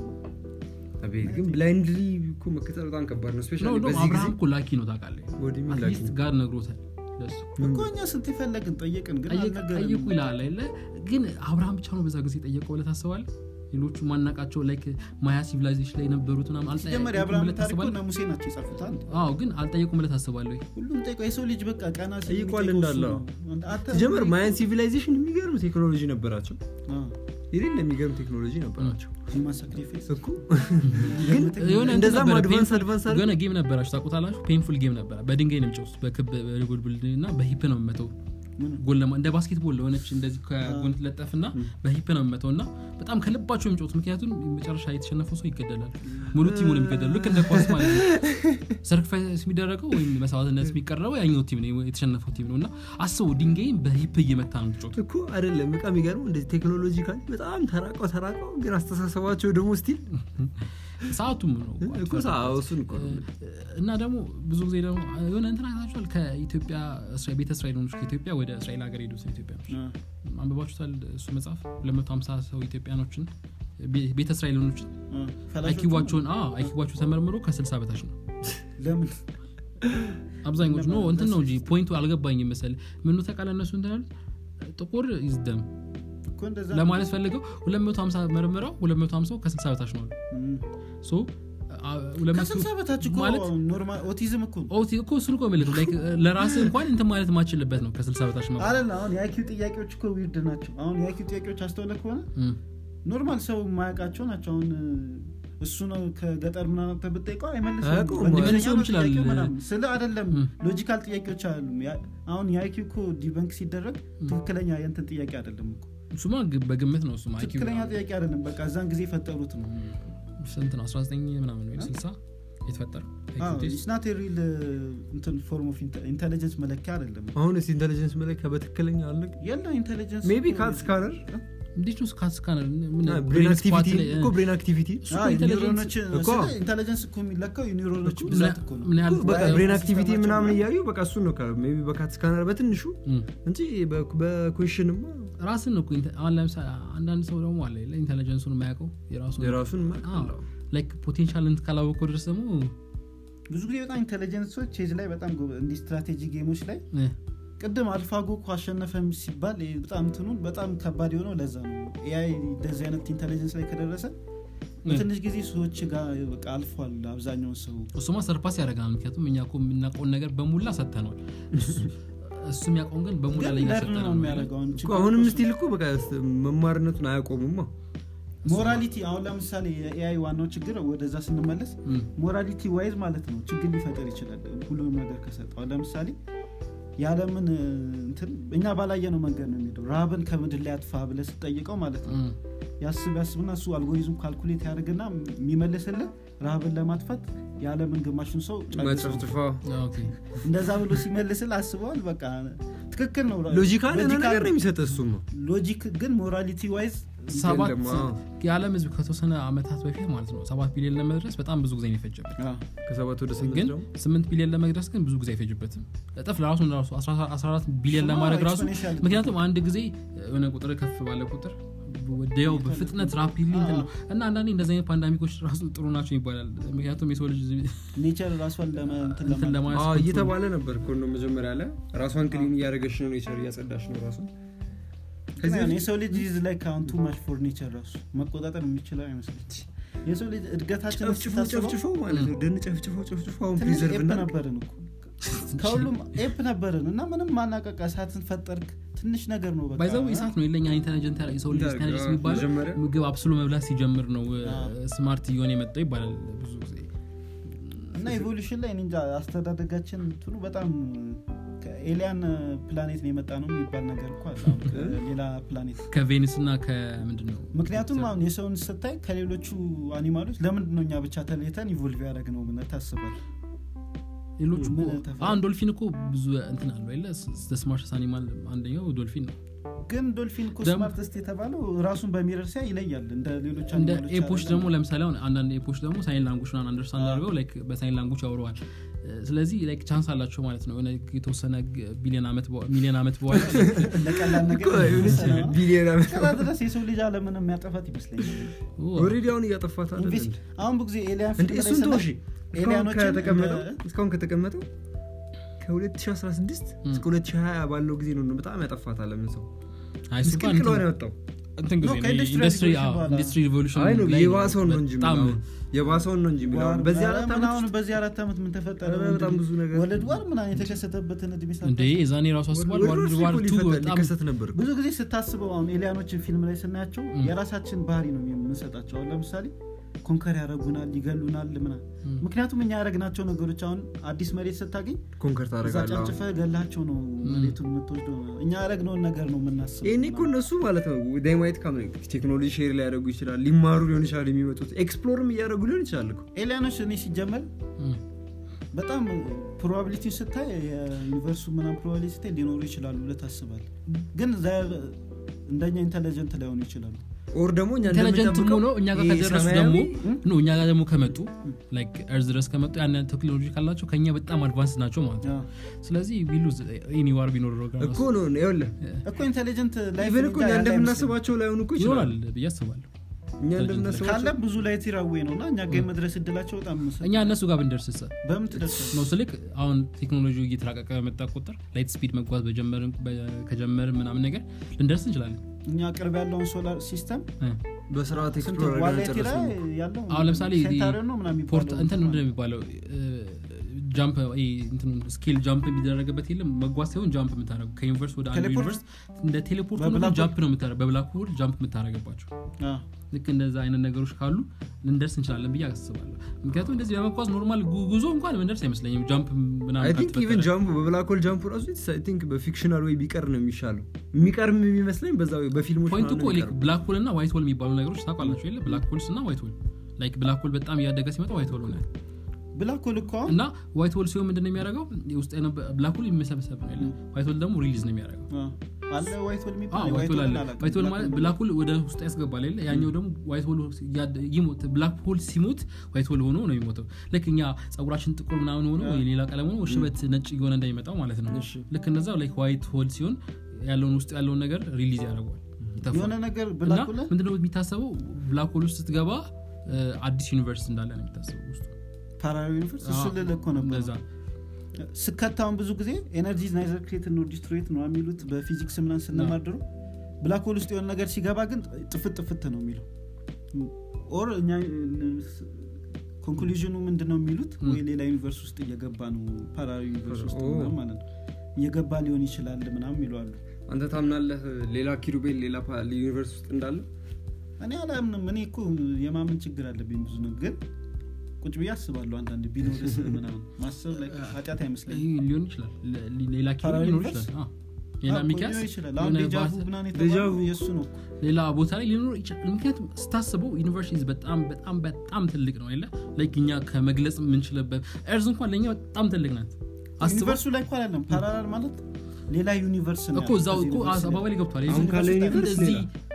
አቤት ግን ብላይንድሊ እኮ መከተል በጣም ከባድ ነው ነው ስፔሻሊ ነው በዚህ ጊዜ አብርሃም እኮ ላኪ ነው ታውቃለህ ወደ ሚል ላኪ አትሊስት ጋር ነግሮታል ለሱ እኮ እኛ ስንት የፈለግን ጠየቅን ግን ጠየቅ- አልነገረንም። ጠይቁ ይላል አይደለ ግን አብርሃም ብቻ ነው በዛ ጊዜ ጠየቀው ብለህ ታስባለህ ሌሎቹ ማናቃቸው ላይክ ማያ ሲቪላይዜሽን ላይ የነበሩት ምናምን ሲጀመር አልጠየቁም የአብርሃም ብለህ ታሪክ እኮ ታስባለህ እነ ሙሴ ናቸው የጻፉት አንድ አዎ ግን አልጠየቁም ብለህ ታስባለህ ወይ? ሁሉም ጠይቀው የሰው ልጅ በቃ ቀና ሲል ጠይቋል የሚጠይቀው እሱ እንዳለ ነው። አንተ- ሲጀመር ማያን ሲቪላይዜሽን የሚገርም ቴክኖሎጂ ነበራቸው አዎ፣ የሌለ የሚገርም ቴክኖሎጂ ነበራቸው ሂውማን ሳክሪፊስ እኮ ግን የሆነ እንትን እንደዛም ነበረ፣ አድቫንስ painful- አድቫንስ የሆነ ጌም ነበራችሁ ታውቁታላችሁ ፔንፉል ጌም ነበረ በድንጋይ ነው የሚጫወቱት በክብ በጉልብል እና በሂፕ ነው የምመተው ምን? ጎል ለማ- እንደ ባስኬትቦል ለሆነች እንደዚህ ከጎን ትለጠፍና በሂፕ ነው የምመተው እና በጣም ከልባቸው የሚጫወቱት ምክንያቱም መጨረሻ የተሸነፈው ሰው ይገደላል ሙሉ ቲሙ ነው የሚገደሉ ልክ እንደ ኳስ ማለት ነው ሰርክፋይስ የሚደረገው ወይም መስዋዕትነት የሚቀረበው ያኛው ቲም ነው የተሸነፈው ቲም ነው እና አስቡ ድንጋይም በሂፕ እየመታ ነው የሚጫወቱት እኮ አይደለም በቃ የሚገርመው እንደዚህ ቴክኖሎጂካሊ በጣም ተራቀው ተራቀው ግን አስተሳሰባቸው ደግሞ ስቲል ሰዓቱም ነው እኮ ሳ- እሱን እኮ ነው። እና ደግሞ ብዙ ጊዜ ደግሞ የሆነ እንትን አይታችኋል ከኢትዮጵያ እስራ- ቤተ እስራኤሎች ከኢትዮጵያ ወደ እስራኤል ሀገር ሄዱት ኢትዮጵያኖች አንብባችሁታል እሱ መጽሐፍ 250 ሰው ኢትዮጵያኖችን ቤ- ቤተ እስራኤሎችን አይኪዋቸውን አይኪዋቸው ተመርምሮ ከ60 በታች ነው ለምን አብዛኞቹ ነው እንትን ነው እንጂ ፖይንቱ አልገባኝም መሰል ምኑ ተቃለ እነሱ እንትን ያሉት ጥቁር ይዝደም እኮ እንደዛ ለማለት ፈልገው 250 መርምረው 250 ከ60 በታች ነው አሉ። እም። ሶ አ- 200 ከስልሳ በታች እኮ ማለት ኖርማል ኦቲዝም እኮ ነው ኦ እኮ እሱን እኮ የምልህ ላይክ ለራስህ እንኳን እንትን ማለት ማችልበት ነው ከ60 በታች ነው አይደል አሁን የአይኪው ጥያቄዎች እኮ ዊርድ ናቸው አሁን የአይኪው ጥያቄዎች አስተውለ ከሆነ እም። ኖርማል ሰው የማያውቃቸው ናቸው አሁን እሱ ነው ከገጠር ምናምን ብጠይቀው አይመልስም አያውቀውም። በእንግሊዝኛ ሊመልሰውም ነው ይችላል። ጥያቄው ምናምን። ስለ አይደለም እም። ሎጂካል ጥያቄዎች አሉ አሁን የአይኪው እኮ ዲበንክ ሲደረግ ትክክለኛ የንትን ጥያቄ አይደለም እኮ እሱማ ግ- በግምት ነው እሱማ IQ ትክክለኛ ምናምን። ጥያቄ አይደለም በቃ እዛን ጊዜ የፈጠሩት ነው ስንት ነው 19 ምናምን ወይ 60 የተፈጠረው IQ ቴስት? ስናት ሪል እንትን ፎርም ኦፍ ኢንቴሊጀንስ መለኪያ አይደለም አሁን ስ ኢንቴሊጀንስ መለኪያ በትክክለኛ አለ የለው ኢንቴሊጀንስ ሜቢ ካት ስካነር እንዴት ነው ስካት ስካነር ምን ብሬን brain spot አክቲቪቲ ላይ- እኮ ብሬን አክቲቪቲ እሱ እኮ intelligence- ኒውሮኖች እኮ። ኢንቴሊጀንስ እኮ የሚለካው የኒውሮኖች ምን ብዛት ያ- እኮ ነው ምን ያህል በቃ በ- ብሬን በ- አክቲቪቲ ሲስተማቸው ምናምን ምናምን። እያዩ በቃ እሱን ነው ሜቢ በካት ስካነር በትንሹ እም። እንጂ በኩዌሽንማ ራስን ነው እኮ ኢንተ- አሁን ለምሳሌ አንዳንድ ሰው ደግሞ አለ የለ ኢንቴሊጀንሱን የማያውቀው የራሱን የራሱን ላይክ ፖቴንሻል እንት ካላወቀው ድረስ ደግሞ ብዙ ጊዜ በጣም ኢንቴሊጀንሶች ቼዝ ላይ በጣም ጎበ- እንዲህ ስትራቴጂ ጌሞች ላይ እ፣ ቅድም አልፋጎ እኮ አሸነፈ ሲባል ይሄ በጣም እንትኑን በጣም ከባድ የሆነው ለዛ ነው ኤአይ እንደዚህ አይነት ኢንቴሊጀንስ ላይ ከደረሰ በትንሽ ጊዜ ሰዎች ጋር በቃ አልፏል አብዛኛውን ሰው እሱማ ሰርፓስ ያደርገናል ምክንያቱም እኛ እኮ የምናውቀውን ነገር በሙላ ሰጥተነዋል እሱ- እሱ የሚያውቀውን ግን በሙላ ግን ላይ ለርን ነው ሰጠነው የሚያደርገው አሁን እኮ ችግሩ አሁንም እኮ ስቲል እኮ በቃ መማርነቱን አያቆሙማ ሞራሊቲ አሁን ለምሳሌ የኤአይ ዋናው ችግር ወደዛ ስንመለስ እም፣ ሞራሊቲ ዋይዝ ማለት ነው ችግር ሊፈጠር ይችላል ሁሉንም ነገር ከሰጠው ለምሳሌ የዓለምን እ, እንትን እኛ ባላየነው መንገድ ነው የሚሄደው ረሃብን ከምድር ላይ አጥፋ ብለህ ስጠይቀው ማለት ነው እም፣ ያስብ ያስብና እሱ አልጎሪዝም ካልኩሌት ያደርግና የሚመልስልህ ረሃብን ለማጥፋት የዓለምን ግማሹን ሰው ጨርሰው። መጨፍጭፋ ኦኬ። እንደዛ ብሎ ሲመልስል አስበዋል በቃ ትክክል ነው ሎጂካል የሆነ ሎጂካል- ነገር ነው የሚሰጥ እሱማ ሎጂክ ግን ሞራሊቲ ዋይዝ ሰባት የለም፣ አዎ። የዓለም ህዝብ ከተወሰነ አመታት በፊት ማለት ነው ሰባት ቢሊዮን ለመድረስ በጣም ብዙ ጊዜ ነው የፈጀበት አዎ። ከሰባት ወደ ስምንት ግን ደግሞ ስምንት ቢሊዮን ለመድረስ ግን ብዙ ጊዜ አይፈጅበትም እጥፍ ለራሱ ራሱ 14 ቢሊዮን እሱማ ለማድረግ ራሱ exponential ምክንያቱም አንድ ጊዜ የሆነ ቁጥር ከፍ ባለ ቁጥር ወዲያው በፍጥነት ራፒድሊ እንትን ነው እና አንዳንዴ እንደዚህ አይነት ፓንዳሚኮች ራሱ ጥሩ ናቸው ይባላል ምክንያቱም የሰው ልጅ ኔቸር ራሷን ለመ- እንትን እንትን ለማለት ለማለት አዎ፣ ኮንትሮል- እየተባለ ነበር እኮ ነው መጀመሪያ ላይ ራሷን ክሊን እያደረገች ነው ኔቸር እያጸዳች ነው ራሱ ከዚህ ግን በፊት የሰው ልጅ ይዝ ላይ ካሁን ቱ ማች ፎር ኔቸር ራሱ መቆጣጠር የሚችለው አይመስለኝ የሰው ልጅ እድገታችን ጨፍጭፎ ጨፍጭፎ ማለት ነው ደን ጨፍጭፎ ጨፍጭፎ አሁን ትንሽ ፕሪዘርቭ ኤፕ እና ነበርን እኮ ከሁሉም ኤፕ ነበርን እና ምንም ማናቀቅ እሳትን ፈጠርክ ትንሽ ነገር ነው በቃ ባይዘው እሳት ነው የለኛ ኢንቴሊጀንት የሰው ልጅ እንዳልክ፣ ኢንቴሊጀንስ አዎ፣ የሚባለው መጀመሪያ ምግብ አብስሎ መብላት ሲጀምር ነው አዎ። ስማርት እየሆነ የመጣው ይባላል ብዙ ጊዜ እና ኢቮሉሽን ላይ እኔ እንጃ አስተዳደጋችን እንትኑ በጣም ከኤሊያን ፕላኔት ነው የመጣ ነው የሚባል ነገር እኮ አለ አሁን ከሌላ ፕላኔት ከቬኒስ እና ከምንድን ነው ምክንያቱም አሁን የሰውን ስታይ ከሌሎቹ አኒማሎች ለምንድን ነው እኛ ብቻ ተለይተን ኢቮልቭ ያደረግ ነው ብለህ ታስባለህ ሌሎቹ እኮ- ምን ተፈ- አሁን ዶልፊን እኮ ብዙ እንትን አለው የለ ስማርት አኒማል አንደኛው ዶልፊን ነው ግን ዶልፊን እኮ ደግሞ- ስማርተስት የተባለው ራሱን በሚረር ሲያ ይለያል እንደ ሌሎች እንደ አኒማሎች ኤፖች አይደለም። ደግሞ ለምሳሌ አሁን አንዳንድ ኤፖች ደግሞ ሳይን ላንጉጅ ና አንደርስታንድ አዎ። አድርገው ላይክ በሳይን ላንጉጅ ያወረዋል ስለዚህ ላይክ ቻንስ አላቸው ማለት ነው የሆነ የተወሰነ ግ- ቢሊዮን ዓመት በ- ሚሊዮን ዓመት በኋላ ለቀላል ነገር እኮ የሆነች ቢሊየን ዓመት እስከዛ ድረስ የሰው ልጅ አለምን የሚያጠፋት ይመስለኛል ኦ፣ ኦልሬዲ አሁን እያጠፋት አይደል ኢንቪስ- እንዴ? አሁን ብዙ ጊዜ ኤሊያን እንዴ ፊልም ላይ እሱን ተው ስናይ እሺ እስካሁን ኤሊያኖችን ከተቀመጠው እንደ- እስካሁን ከተቀመጠው ከ2016 እስከ 2020 ባለው ጊዜ ነው በጣም ያጠፋት አለምን ሰው አይ እሱ እንኳን ምስቅልቅል እንትን- ነው ያወጣው እንትን ጊዜ ነው፣ ነው ከኢንዱስትሪ ኢንዱስትሪ ሪቮሉሽን አዎ፣ በኋላ። ኢንዱስትሪ ሪቮሉሽን አይ ነው ላይ ነው የባሰውን ነው እንጂ በጣም የሚለው አሁን። የባሰውን ነው እንጂ የሚለው አሁን። በዚህ አራት ምን ዓመት አሁን ውስጥ በዚህ አራት ዓመት ምን ተፈጠረ ኧረ በጣም ብዙ ነገር ወለድ ዋር ምናምን የተከሰተበትን እድሜ ሳታስብ እንዴ የዛኔ ራሱ አስቧል ወደ ዋርልድ ራሱ ዋር እኮ ቱ ሊፈጠር- በጣም ሊከሰት ነበር እኮ። ብዙ ጊዜ ስታስበው አሁን ኤሊያኖችን ፊልም ላይ ስናያቸው የራሳችን ባህሪ ነው የምንሰጣቸው አሁን ለምሳሌ ኮንከር ያደረጉናል ይገሉናል ምና ምክንያቱም እኛ ያደረግናቸው ነገሮች አሁን አዲስ መሬት ስታገኝ ኮንከር እዛ ታደርጋለህ አሁን። ጨፍጭፈ ገላቸው ነው መሬቱን የምትወስደው እኛ ያደረግነውን ነገር ነው የምናስበው ይህኔ እኮ እነሱ ማለት ነው ዳይማይት ካም ቴክኖሎጂ ሼር ሊያደርጉ ይችላል ሊማሩ ሊሆን ይችላል የሚመጡት ኤክስፕሎርም እያደረጉ ሊሆን ይችላል እኮ ኤሊያኖች እኔ ሲጀመር እም፣ በጣም ፕሮባቢሊቲ ስታይ የዩኒቨርሱ ምናም ፕሮባቢሊቲ ስታይ ሊኖሩ ይችላሉ ብለህ ታስባለህ ግን ዛ- እንደኛ ኢንቴሊጀንት ላይሆኑ ይችላሉ ኦር ደግሞ እኛ ኢንቴሊጀንት እንደምንጠብቀው ሆኖ እኛ ጋር ይሄ ከደረሱ ሰማያዊ- ደግሞ ኖ እኛ ጋር ደግሞ ከመጡ ላይክ እርዝ ድረስ ከመጡ ያን ቴክኖሎጂ ካላቸው ከኛ በጣም አድቫንስ ናቸው ማለት ነው አዎ። ስለዚህ ቢሉዝ ኤኒዋር ቢኖር እኮ ነው ይኸውልህ እኮ ኢንቴሊጀንት ላይፍ ኢቨን እኮ እኛ እንደምናስባቸው ላይሆኑ እኮ ይኖራል ይችላል ብዬ አስባለሁ እኛ ካለ እንደምናስባቸው ብዙ ላይ ቲራዌ ነው እና እኛ ጋር የመድረስ እድላቸው በጣም ምስ- እኛ እነሱ ጋር ብንደርስ ሳ በምን ትደርሳለህ? ነው ስልክ አሁን ቴክኖሎጂ እየተራቀቀ በመጣ ቁጥር ላይት ስፒድ መጓዝ በጀመርን በ- ከጀመርን ምናምን ነገር ልንደርስ እንችላለን እኛ ቅርብ ያለውን ሶላር ሲስተም እ። በስርዓት ስንት ኤክስፕሎር ዋሌቲ ጨረስ ላይ ነው ያለው አሁን ለምሳሌ ሴንታሪዮ ነው ምናምን ፖርት የሚባለው እንትን ምንድን ነው የሚባለው ጃምፕ ስኬል ጃምፕ የሚደረግበት የለም መጓዝ ሳይሆን ጃምፕ የምታደረጉ ከዩኒቨርስ ወደ አንዱ ቴሌፖርት? ዩኒቨርስ እንደ ቴሌፖርት ሆኖ በብላክ ጃምፕ ነው የምታደረግ በብላክ ሆል ጃምፕ የምታደረግባቸው አ፣ ልክ እንደዛ አይነት ነገሮች ካሉ ልንደርስ እንችላለን ብዬ አስባለሁ ምክንያቱም እንደዚህ በመጓዝ ኖርማል ጉ- ጉዞ እንኳን ምንደርስ አይመስለኝም ጃምፕ አይ ምናምን ቲንክ ኢቨን ካልተፈጠረ ጃምፕ በብላክ ሆል ጃምፕ ራሱ አይ ቲንክ በፊክሽናል ወይ ቢቀር ነው የሚሻለው የሚቀርም የሚመስለኝ በዛ በፊልሞች ፖይንቱ ምናምን እኮ ነው የሚቀርም። ብላክ ሆል እና ዋይት ሆል የሚባሉ ነገሮች ታውቃላቸው የለ ብላክ ሆልስ እና ዋይት ሆል ላይክ ብላክ ሆል በጣም እያደገ ሲመጣ ዋይት ሆል ሆነ ብላክ ሆል እኮ አሁን እና ዋይት ሆል ሲሆን ምንድን ነው የሚያደርገው ውስጥ ብላክ ሆል የሚሰበሰብ ነው የለ ዋይት ሆል ደግሞ ሪሊዝ ነው የሚያደርገው አ፣ አለ ዋይት ሆል አዎ፣ የሚባል ዋይት ዋይት ሆል ሆልን አለ አላውቅም። ዋይት ሆል ብላክ ማለት ሆል ብላክ ሆል ወደ ውስጥ ያስገባል የለ ያኛው ደግሞ ዋይት ሆል ያድ- ይሞት ብላክ ሆል ሲሞት ዋይት ሆል ሆኖ ነው የሚሞተው ልክ እኛ ጸጉራችን ጥቁር ምናምን ሆኖ የሌላ ቀለም ሆኖ ሽበት ነጭ እየሆነ እንደሚመጣው ማለት ነው እሺ። ልክ እነዛው ላይክ ዋይት ሆል ሲሆን ያለውን ውስጥ ያለውን ነገር ሪሊዝ ያደርገዋል ይተፋል። የሆነ ነገር እና ብላክ ሆል ምንድነው የሚታሰበው ብላክ ሆል ውስጥ ስትገባ እ፣ አዲስ ዩኒቨርስ እንዳለ ነው የሚታሰበው ውስጡ ፓራሌል ዩኒቨርስ እሱ አዎ፣ ልልህ እኮ ነበር እንደዛ ስከታውን ብዙ ጊዜ ኤነርጂ ናይዘር ክሬት ነው ዲስትሮይት ነው የሚሉት በፊዚክስ ምናምን ስንማድሩ ብላክ ሆል ውስጥ የሆነ ነገር ሲገባ ግን ጥፍት ጥፍት ነው የሚለው ኦር እኛ ኮንክሉዥኑ ምንድን ነው የሚሉት ወይ ሌላ ዩኒቨርስ ውስጥ እየገባ ነው ፓራሌል ዩኒቨርስ ውስጥ ኦ። ምናምን ማለት ነው እየገባ ሊሆን ይችላል ምናምን ይለዋሉ አንተ ታምናለህ ሌላ ኪሩቤል ሌላ ፓ- ዩኒቨርስ ውስጥ እንዳለ እ፣ እኔ አላምንም እኔ እኮ የማመን ችግር አለብኝ ብዙ ነው ግን ቁጭ ብዬ አስባለሁ አንዳንድ ቢኖርስ ምናምን ማሰብ ላይ ኃጢአት አይመስለኝም ይህ ሊሆን ይችላል ለ- ሌላ ኪሎ ፓራሌል ሊኖር ዩኒቨርስ? ይችላል አዎ። ሌላ አዎ፣ ሚኪያስ ሊሆን ይችላል አሁን የሆነ ዴጃvu ባስ- ምናምን ዴጃvu። የተባለው የእሱ ነው ሌላ ቦታ ላይ ሊኖር ይችላል ምክንያቱም ስታስበው ዩኒቨርሲቲ በጣም በጣም በጣም ትልቅ ነው የለ ላይክ እኛ ከመግለጽ የምንችልበት ኤርዝ እንኳን ለእኛ በጣም ትልቅ ናት አስበው ዩኒቨርሱ ላይ እኮ አይደለም ፓራላል ማለት ሌላ ዩኒቨርስ ነው እኮ እዛው እኮ አባባል ገብቷል አሁን ካለ ዩኒቨርስ እንደዚህ ሌላ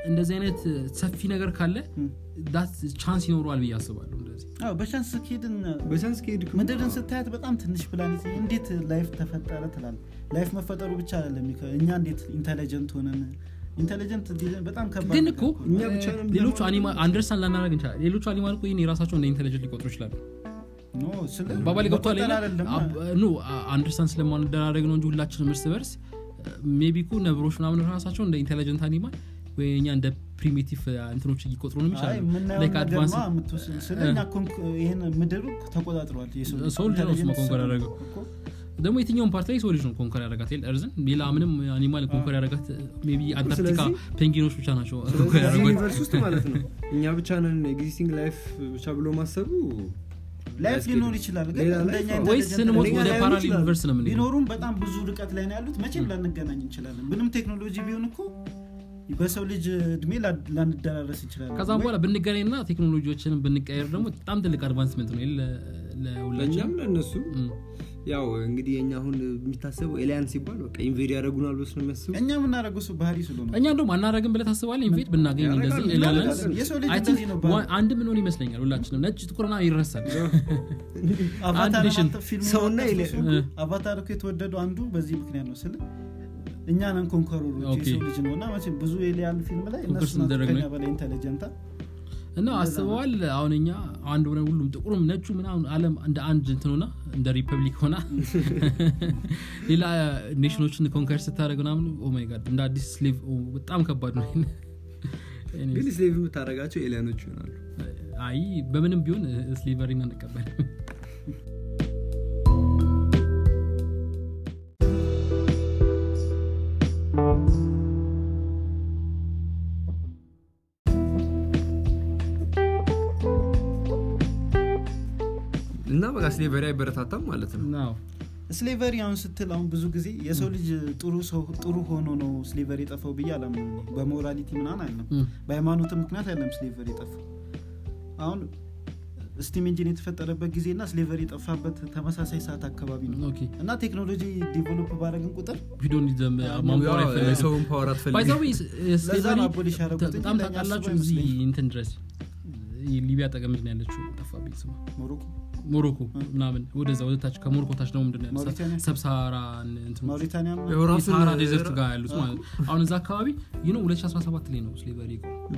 እንደዚህ አይነት ሰፊ ነገር ካለ ም። ዳት ቻንስ ይኖረዋል ብዬ አስባለሁ እንደዚህ አዎ፣ በቻንስ ኬድን በቻንስ ከሄድክ ምድርን ስታያት በጣም ትንሽ ፕላኔት እንዴት ላይፍ ተፈጠረ ትላል ላይፍ መፈጠሩ ብቻ አይደለም ይከ- እኛ እንዴት ኢንቴሊጀንት ሆነን ኢንቴሊጀንት በጣም ከባድ ግን ነገር እኮ እኛ ብቻ ነን ብለን ሌሎቹ ማለት አኒማል አንደርስታንድ ላናደረግ እንችላል ሌሎቹ አኒማል እኮ ይህን የራሳቸው እንደ ኢንቴሊጀንት ሊቆጥሩ ይችላሉ ኖ፣ ስለ ባባሌ ገብቷል መቆጠር አይደለም ኖ አንደርስታንድ ስለማንደራረግ ነው እንጂ ሁላችንም እርስ በርስ ሜቢ እኮ ነብሮች ምናምን ራሳቸው እንደ ኢንቴሊጀንት አኒማል ወይ እኛ እንደ ፕሪሚቲቭ እንትኖች እየቆጥሩ ነው አይ ይችላሉ የምናየው ላይክ ነገር አድቫንስ ነው የምትወስድ ስለ እኛ ኮንክ- ይህን ምድሩ ተቆጣጥሯል የሰው ልጅ ሰው ልጅ ነው እሱማ ኢንቴሊጀንት ኮንኮር ሰው ያደረገው። እኮ። ደግሞ የትኛውን ፓርት ላይ ሰው ልጅ ነው ኮንከር ያደረጋት የለ እርዝን ሌላ ምንም አኒማል ኮንከር ያደረጋት ሜቢ አንታርክቲካ ስለዚህ- ፔንጊኖች ብቻ ናቸው ኮንከር ስለዚህ ያደረጓት ዩኒቨርስ ውስጥ ማለት ነው እኛ ብቻ ነን ኤግዚስቲንግ ላይፍ ብቻ ብሎ ማሰቡ ላይፍ አያስኬድም። ሊኖር ይችላል ግን ሌላ እንደኛ ላይፍ ወይስ ኢንቴሊጀንት ስንሞት ሌላ ወደ ላይሆን ፓራል ይችላል። ዩኒቨርስ ነው የምንሄደው ቢኖሩም በጣም ብዙ ርቀት ላይ ነው ያሉት መቼም ላንገናኝ እንችላለን ምንም ቴክኖሎጂ ቢሆን እኮ በሰው ልጅ እድሜ ላ- ላንደራረስ እንችላለን ከዛም በኋላ ብንገናኝ ና ቴክኖሎጂዎችንም ብንቀየር ደግሞ በጣም ትልቅ አድቫንስመንት ነው የለ ለሁላችን ለእኛም ለእነሱ ያው እንግዲህ የኛ አሁን የሚታሰበው ኤሊያን ሲባል በቃ ኢንቬድ ያደረጉናል ብሎ ስለሚያስቡ እኛ የምናደርገው እሱ ባህሪ ስለሆነ እኛ እንደውም አናረግም ብለህ ታስባለህ ኢንቬት ብናገኝ ያደርጋሉ፣ እንደዚህ ኤሊያንስ ያደርጋሉ። የሰው ልጅ I think እንደዚህ ነው ባህሪ። ዋ- አንድ ምን ሆን ይመስለኛል ሁላችንም ነጭ ጥቁርና ይረሳል አቫታር ኔሽን አንተ ፊልሙን ሰውና አታስታውሱ? ኤሊያን። አቫታር እኮ የተወደደው አንዱ በዚህ ምክንያት ነው ስል እኛ ነን ኮንከሮሮች ኦኬ። የሰው ልጅ ነው እና መቼም ብዙ ኤሊያን ፊልም ላይ ኮንከር እነሱ ናቸው ስንደረግ ከኛ ነው። በላይ ኢንቴሊጀንታ እና አስበዋል አሁን እኛ አንድ ሆነ ሁሉም ጥቁሩም ነጩ ምናምን አለም እንደ አንድ እንትን ሆና እንደ ሪፐብሊክ ሆና ሌላ ኔሽኖችን ኮንከር ስታደረግ ምናምን ኦማይ ጋድ እንደ አዲስ ስሌቭ በጣም ከባድ ነው ግን ስሌቭ የምታደረጋቸው ኤሊያኖች ይሆናሉ አይ በምንም ቢሆን ስሌቨሪን አንቀበል እና በቃ ስሌቨሪ አይበረታታም ማለት ነው ነው ስሌቨሪ አሁን ስትል አሁን ብዙ ጊዜ የሰው ልጅ ጥሩ ሰው ጥሩ ሆኖ ነው ስሌቨሪ የጠፋው ብዬ አላምንም እኔ። በሞራሊቲ ምናምን አይደለም እም። በሃይማኖትም ምክንያት አይደለም ስሌቨሪ የጠፋው አሁን ስቲም ኢንጂን የተፈጠረበት ጊዜ እና ስሌቨሪ የጠፋበት ተመሳሳይ ሰዓት አካባቢ ነው ኦኬ እና ቴክኖሎጂ ዲቨሎፕ ባደረግን ቁጥር ቪዲዮ እንዲዘም ማንቆር ያው አይፈለግም የሰውን ፓወር አትፈልግም ባይዛዊ ለዛ ስሌቨሪ ነው አቦሊሽ ያደረጉት እንጂ በጣም ለእኛ ታውቃላችሁ አስበው እዚህ አይመስለኝም። እንትን ድረስ ሊቢያ ጠቀምድ ነው ያለችው ጠፋብኝ ስማ ሞሮኮ ሞሮኮ ምናምን ወደዛ ወደታች ከሞሮኮ ታች ደግሞ ምንድን ነው ያለው? ማውሪታኒያ? ሰብሳራን እንትኖች ማውሪታኒያ ምናምን? ያው ራሱን- የሳሃራ ዴዘርት ጋር ያሉት ማለት ነው አሁን እዛ አካባቢ ይህ 2017 ላይ ነው ስሌቨሪ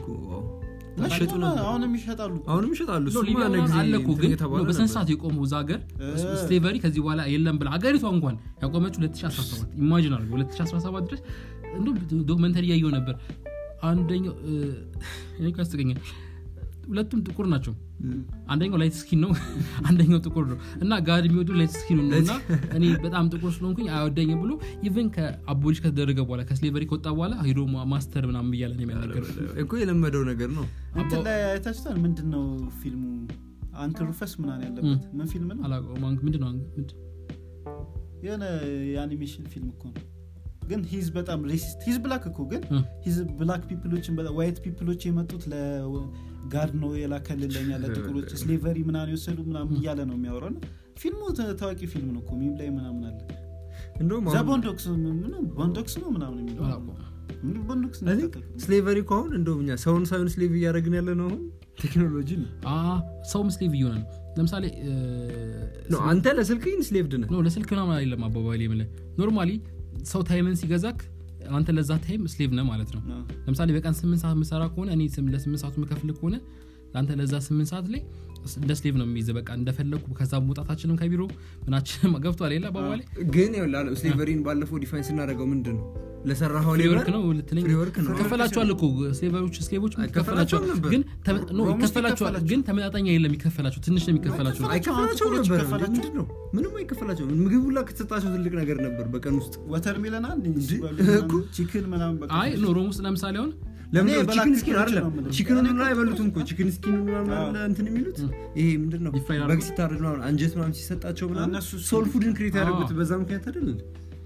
ይሸጡ ነበር አሁንም ይሸጣሉ አሁንም ይሸጣሉ እሱማ ሊቢያ አንድ ምናምን ጊዜ አለ እኮ እንትን ግን የተባለ ነው በስነ ነበር። ስርዓት የቆሙ እዛ ሀገር እ። ስሌቨሪ ከዚህ በኋላ የለም ብላ ሀገሪቷ እንኳን ያቆመችው 2017 ኢማጂን አድርገው 2017 ድረስ እንዲሁም ዶክመንተሪ እያየው ነበር አንደኛው እ፣ እኔ እኮ ያስቀኛል ሁለቱም ጥቁር ናቸው አንደኛው ላይት ስኪን ነው አንደኛው ጥቁር ነው እና ጋድ የሚወዱ ላይት ስኪን ነው እና እኔ በጣም ጥቁር ስለሆንኩኝ አይወደኝም ብሎ ኢቨን ከአቦሊሽ ከተደረገ በኋላ ከስሌቨሪ ከወጣ በኋላ ሄዶ ማ- ማስተር ምናምን ብያለ ነው የሚያናገረው እኮ የለመደው ነገር ነው እንትን ላይ አይታችሁታል ምንድን ነው ፊልሙ አንክል ሩፈስ ምናምን ያለበት ምን ፊልም ነው አላውቀውም አንክ- ምንድን ነው ምንድን- የሆነ የአኒሜሽን ፊልም እኮ ነው ግን ሂዝ በጣም ሬሲስት ሂዝ ብላክ እኮ ግን እ። ሂዝ ብላክ ፒፕሎችን ዋይት ፒፕሎች የመጡት ለጋድ ነው የላከልን ለኛ ለጥቁሮች ስሌቨሪ ምናምን የወሰዱ ምናምን እያለ ነው የሚያወራው እና ፊልሙ ተ- ታዋቂ ፊልም ነው እኮ ሚም ላይ ምናምን አለ እንደውም ዘ አሁን- ቦንዶክስ ምን- ቦንዶክስ ነው ምናምን የሚለው አላውቀውም። ምን ቦንዶክስ I think ስሌቨሪ እኮ አሁን እንደውም እኛ ሰውን ሳይሆን ስሌቭ እያደረግን ያለ ነው አሁን ቴክኖሎጂ ነው አ ሰውም ስሌቭ እየሆነ ነው ለምሳሌ እ፣ ነው አንተ ለስልክ ስሌቭድ ነህ ኖ ለስልክ ምናምን አይደለም አባባል የምልህ ኖርማሊ ሰው ታይምን ሲገዛክ አንተ ለዛ ታይም ስሌቭ ነህ ማለት ነው ለምሳሌ በቀን ስምንት ሰዓት ምሰራ ከሆነ እኔ ስም- ለስምንት ሰዓቱ ምከፍል ከሆነ ለአንተ ለዛ ስምንት ሰዓት ላይ እንደ ስሌቭ ነው የሚይዘ በቃ እንደፈለግኩ ከዛ መውጣታችንም ከቢሮ ምናችንም ገብቷል ሌላ አባባሌ ግን ይኸውልህ ስሌቨሪን ባለፈው ዲፋይን ስናደርገው ምንድን ነው ለሰራኸው ፍሪ ሌበር ወርክ ነው ልትለኝ ፍሪ ወርክ ነው ይከፈላቸዋል እኮ ስሌቨሮች ስሌቮች አይከፈላቸውም ይከፈላቸዋል ነበር። ግን ተመ- ኖ ኦልሞስት ይከፈላቸዋል ይከፈላቸው። ግን ተመጣጣኝ የለም ይከፈላቸው ትንሽ ነው የሚከፈላቸው አይከፈላቸው ጥቁሮች ነበር ይከፈላቸው? ምንድን ነው ምንም አይከፈላቸው ምግብ ሁላ ከተሰጣቸው ትልቅ ነገር ነበር በቀን ውስጥ ወተር ሚለን አንድ እኮ። ቺክን ምናምን በቃ አይ ኖ ሮም ውስጥ ለምሳሌ አሁን ለምን እኔ ነው በላክ ቺክን ስኪን ፒፕሎች አይደለም ነው የምልህ። ቺክን እኔ ሁላ እኮ አይበሉትም እኮ ጥቁሮች ቺክን ስኪን ምናምን አዎ። አለ እንትን የሚሉት ይሄ ምንድን ነው Deep fried በግ አድርገው? ሲታረድ ምናምን አንጀት ምናምን ሲሰጣቸው ምናምን እነሱ ሶል ፉድን ክሬት ያደረጉት አዎ። በዛ ምክንያት አይደል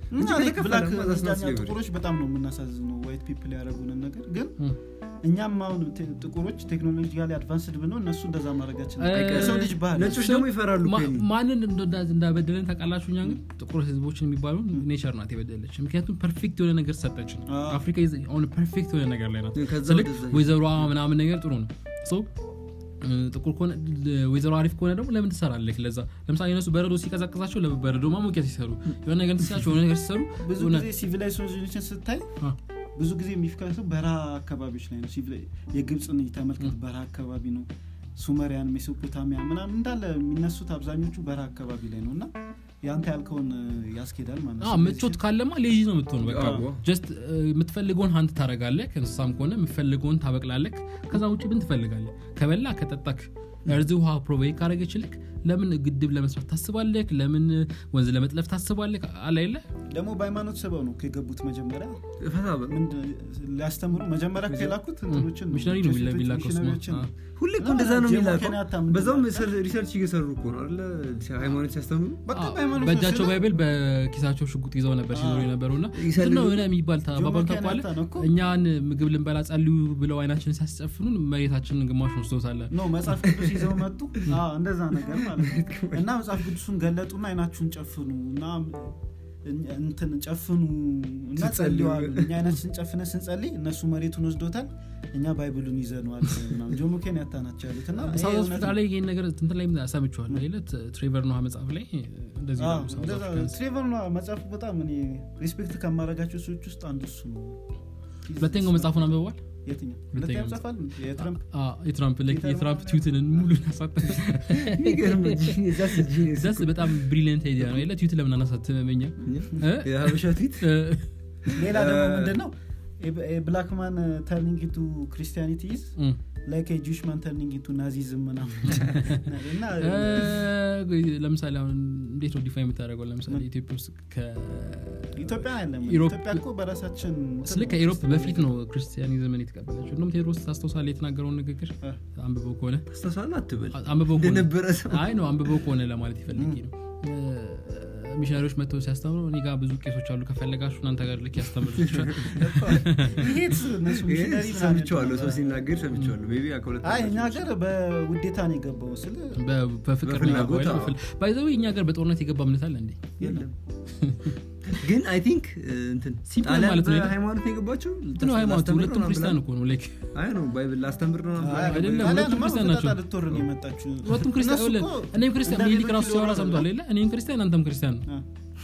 እና እንጂ like ከተከፈለ black- ደግሞ that's not እኛ slavery። ጥቁሮች በጣም ነው የምናሳዝነው ዋይት ፒፕል ያደረጉንን ነገር ግን እም። እኛም አሁን ቴ- ጥቁሮች ቴክኖሎጂ ጋር አድቫንስድ ብንሆን እነሱ እንደዛ ማድረጋችን እ- የሰው ልጅ ባህል ነጮች ደግሞ ይፈራሉ ማ- ፔኒ። ማንን እንዳ- እንዳበደለን ታውቃላችሁ እኛ ግን ጥቁር ህዝቦችን የሚባሉ ኔቸር ናት የበደለች ምክንያቱም ፐርፌክት የሆነ ነገር ሰጠችን አዎ። አፍሪካ ሆነ ፐርፌክት የሆነ ነገር ላይ ናት ከዛ ስልክ ወደዛ ወይዘሮ ምናምን ነገር ጥሩ ነው ሶ እ፣ ጥቁር ከሆነ ወይዘሮ አሪፍ ከሆነ ደግሞ ለምን ትሰራለህ ለዛ ለምሳሌ እነሱ በረዶ ሲቀዛቅዛቸው ለበረዶ ማሞቂያ ሲሰሩ የሆነ ነገር ሲሳቸው የሆነ ነገር ሲሰሩ ብዙ የሆነ- ጊዜ ሲቪላይዜሽን ስታይ አ፣ ብዙ ጊዜ የሚፍከሰው በረሃ አካባቢዎች ላይ ነው ሲቪላ- የግብፅን ተመልከት በረሃ አካባቢ ነው ሱመሪያን ሜሶፖታሚያ ምናምን እንዳለ የሚነሱት አብዛኞቹ በረሃ አካባቢ ላይ ነው እና የአንተ ያልከውን እ, ያስኬዳል ማለት አ፣ ምቾት ካለማ ሌዚ ነው የምትሆኑ በቃ አዎ። ጀስት የምትፈልገውን ሀንት ታደረጋለህ ከእንስሳም ከሆነ የምትፈልገውን ታበቅላለህ ከዛ ውጭ ብን ትፈልጋለህ ከበላ ከጠጣክ እርዝ ውሃ ፕሮቫይድ ካደረገችልክ ለምን ግድብ ለመስራት ታስባለህ ለምን ወንዝ ለመጥለፍ ታስባለህ አላ የለ ደግሞ በሃይማኖት ሰበብ ነው ከገቡት መጀመሪያ ፈታ በል። ምንድ- ሊያስተምሩ መጀመሪያ ከላኩት እንትኖችን ሚሽነሪ ነው ጄሱቶች የሚላከው ስማ። ሚሽነሪዎችን አ፣ ሁሌ እኮ እንደዛ ነው ጆሞ የሚላከው ኬንያታ ምንድን በዛውም ነው? ሪሰርች እየሰሩ እኮ ነው አለ ሃይማኖት ሲያስተምሩ በቃ አ፣ በሃይማኖት በእጃቸው ስለ- ባይብል በኪሳቸው ሽጉጥ ይዘው ነበር ሲዞሩ የነበረው እና ይሰልሉ። ነው የሆነ የሚባል ጆሞ አባባል ኬንያታ ታውቀዋለህ ነው እኮ። እኛን ምግብ ልንበላ ጸልዩ ብለው አይናችንን ሲያስጨፍኑን መሬታችንን ግማሹን ወስዶታለን ኖ መጽሐፍ ቅዱስ ይዘው መጡ አዎ፣ እንደዛ ነገር ማለት ነው እና መጽሐፍ ቅዱሱን ገለጡና አይናችሁን ጨፍኑ እና እኛ- እንትን ጨፍኑ እና ስትጸልዩ። ጸልዋል እኛ አይናችን ጨፍነ ስንጸልይ እነሱ መሬቱን ወስዶታል እኛ ባይብሉን ይዘነዋል ምናምን። ጆሞ ኬንያታ ናቸው ያሉት እና ይሄ ሳውዝ እውነት አፍሪካ ነው። ላይ ይህን ነገር እንትን ላይ ሰምቼዋለሁ ይለት ትሬቨር ኖሃ መጽሐፍ ላይ እንደዚህ አዎ፣ ይላሉ ሳውዝ እንደዛ አፍሪካንስ። ትሬቨር ኖዋ መጽሐፉ በጣም እኔ ሪስፔክት ከማድረጋቸው ሰዎች ውስጥ አንዱ እሱ ነው ሁለተኛው መጽሐፉን አንብበዋል የትኛው ሁለተኛው ሁለተኛው መጽሐፍ አለ የትረምፕ አ፣ የትራምፕ like ፒተር የትራምፕ ማርያም። ትዊትን ሙሉ ያሳተ የሚገርም genius, that's a genius ዛስ እኮ። በጣም ብሪሊየንት አይዲያ ነው የለ ትዊት ለምን አናሳትመኛ የሀበሻ ትዊት ሌላ ደግሞ እ- ምንድን ነው ብላክ ማን ተርኒንግ ቱ ክሪስቲያኒቲ ኢዝ ላይክ ጁሽ ማን ተርኒንግ ቱ ናዚዝም ምናምን እና ለምሳሌ አሁን እንዴት ነው ዲፋይ የምታደርገው ለምሳሌ ኢትዮጵያ ውስጥ ኢትዮጵያ አይደለም ኢሮፕ- ኢትዮጵያ እኮ በራሳችን ስለ ከኢሮፕ በፊት ነው ክርስቲያኒዝምን የተቀበለችው እንደም ቴዎድሮስ ታስታውሳለህ የተናገረውን ንግግር እ። አንብበው ከሆነ አስተሳሰብ አትበል አንብበው ከሆነ እንደነበረ ሰው አይ ነው አንብበው ከሆነ ለማለት ይፈልጌ ነው ሚሽነሪዎች መጥተው ሲያስተምሩ እኔ ጋር ብዙ ቄሶች አሉ ከፈለጋችሁ እናንተ ጋር ልክ ያስተምሩ ይሄት እነሱ ይሄ ሚሽነሪ ምናምን ሰምቼዋለሁ ሰው ያደርጋሉ። ሲናገር ሰምቼዋለሁ ሜይ ቢ ከሁለት አይ እኛ ዓመት ሀገር በውዴታ ነው የገባው ስለ በፍቅር በፍላጎት፣ አዎ። ባይዘዊ እኛ ጋር በጦርነት የገባ እምነት አለ እንዴ የለም ግን አይ ቲንክ እንትን Simple ጣሊያን ማለት ነው አይደል? በሃይማኖት ነው የገባቸው እንትን ነው ሃይማኖት ላስተምር ሁለቱም ነው ክርስቲያን ምናምን እኮ ነው ላይክ ብላ- አይ ነው ባይብል ላስተምር ነው ምናምን ብላ- አይደለም፣ ጣሊያን ሁለቱም ማ ክርስቲያን ናቸው። በፈጣ ልትወር ነው የመጣችው ሁለቱም ክርስቲያን እነሱ ይኸውልህ፣ እኮ እኔም ክርስቲያን እንደ ሚኒሊክ ራሱ ሌሎቹ ሲያወራ ይወራሉ። ሰምቷል የለ እኔም ክርስቲያን አንተም ክርስቲያን አ።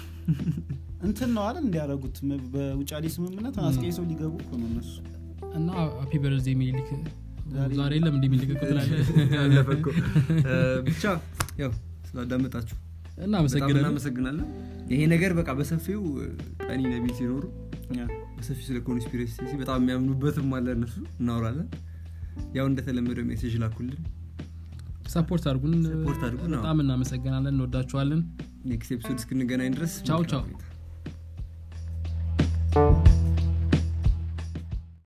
እንትን ነው አይደል እንዲያደረጉት በውጫሌ ስምምነት አስቀይሰው ሊገቡ እኮ ነው እነሱ እና ሃፒ በርዝዴ ሚኒሊክ ዛሬ- ዛሬ የለም እንዲህ ሚኒሊክ እኮ ትላለህ አለፈ እኮ እ፣ ብቻ ያው ስላዳመጣችሁ በጣም እናመሰግናለን እናመሰግናለን ይሄ ነገር በቃ በሰፊው ቀኒ ነቢ ሲኖሩ ያ። በሰፊው ስለ ኮንስፒሬሲ በጣም የሚያምኑበትም አለ እነሱ እናወራለን ያው እንደተለመደው ሜሴጅ ላኩልን ሰፖርት አድርጉን ሰፖርት አድርጉን፣ አዎ። በጣም እናመሰግናለን እንወዳችኋለን ኔክስት ኤፒሶድ እስክንገናኝ ድረስ ቻው፣ መልካም ቻው። ቆይታ።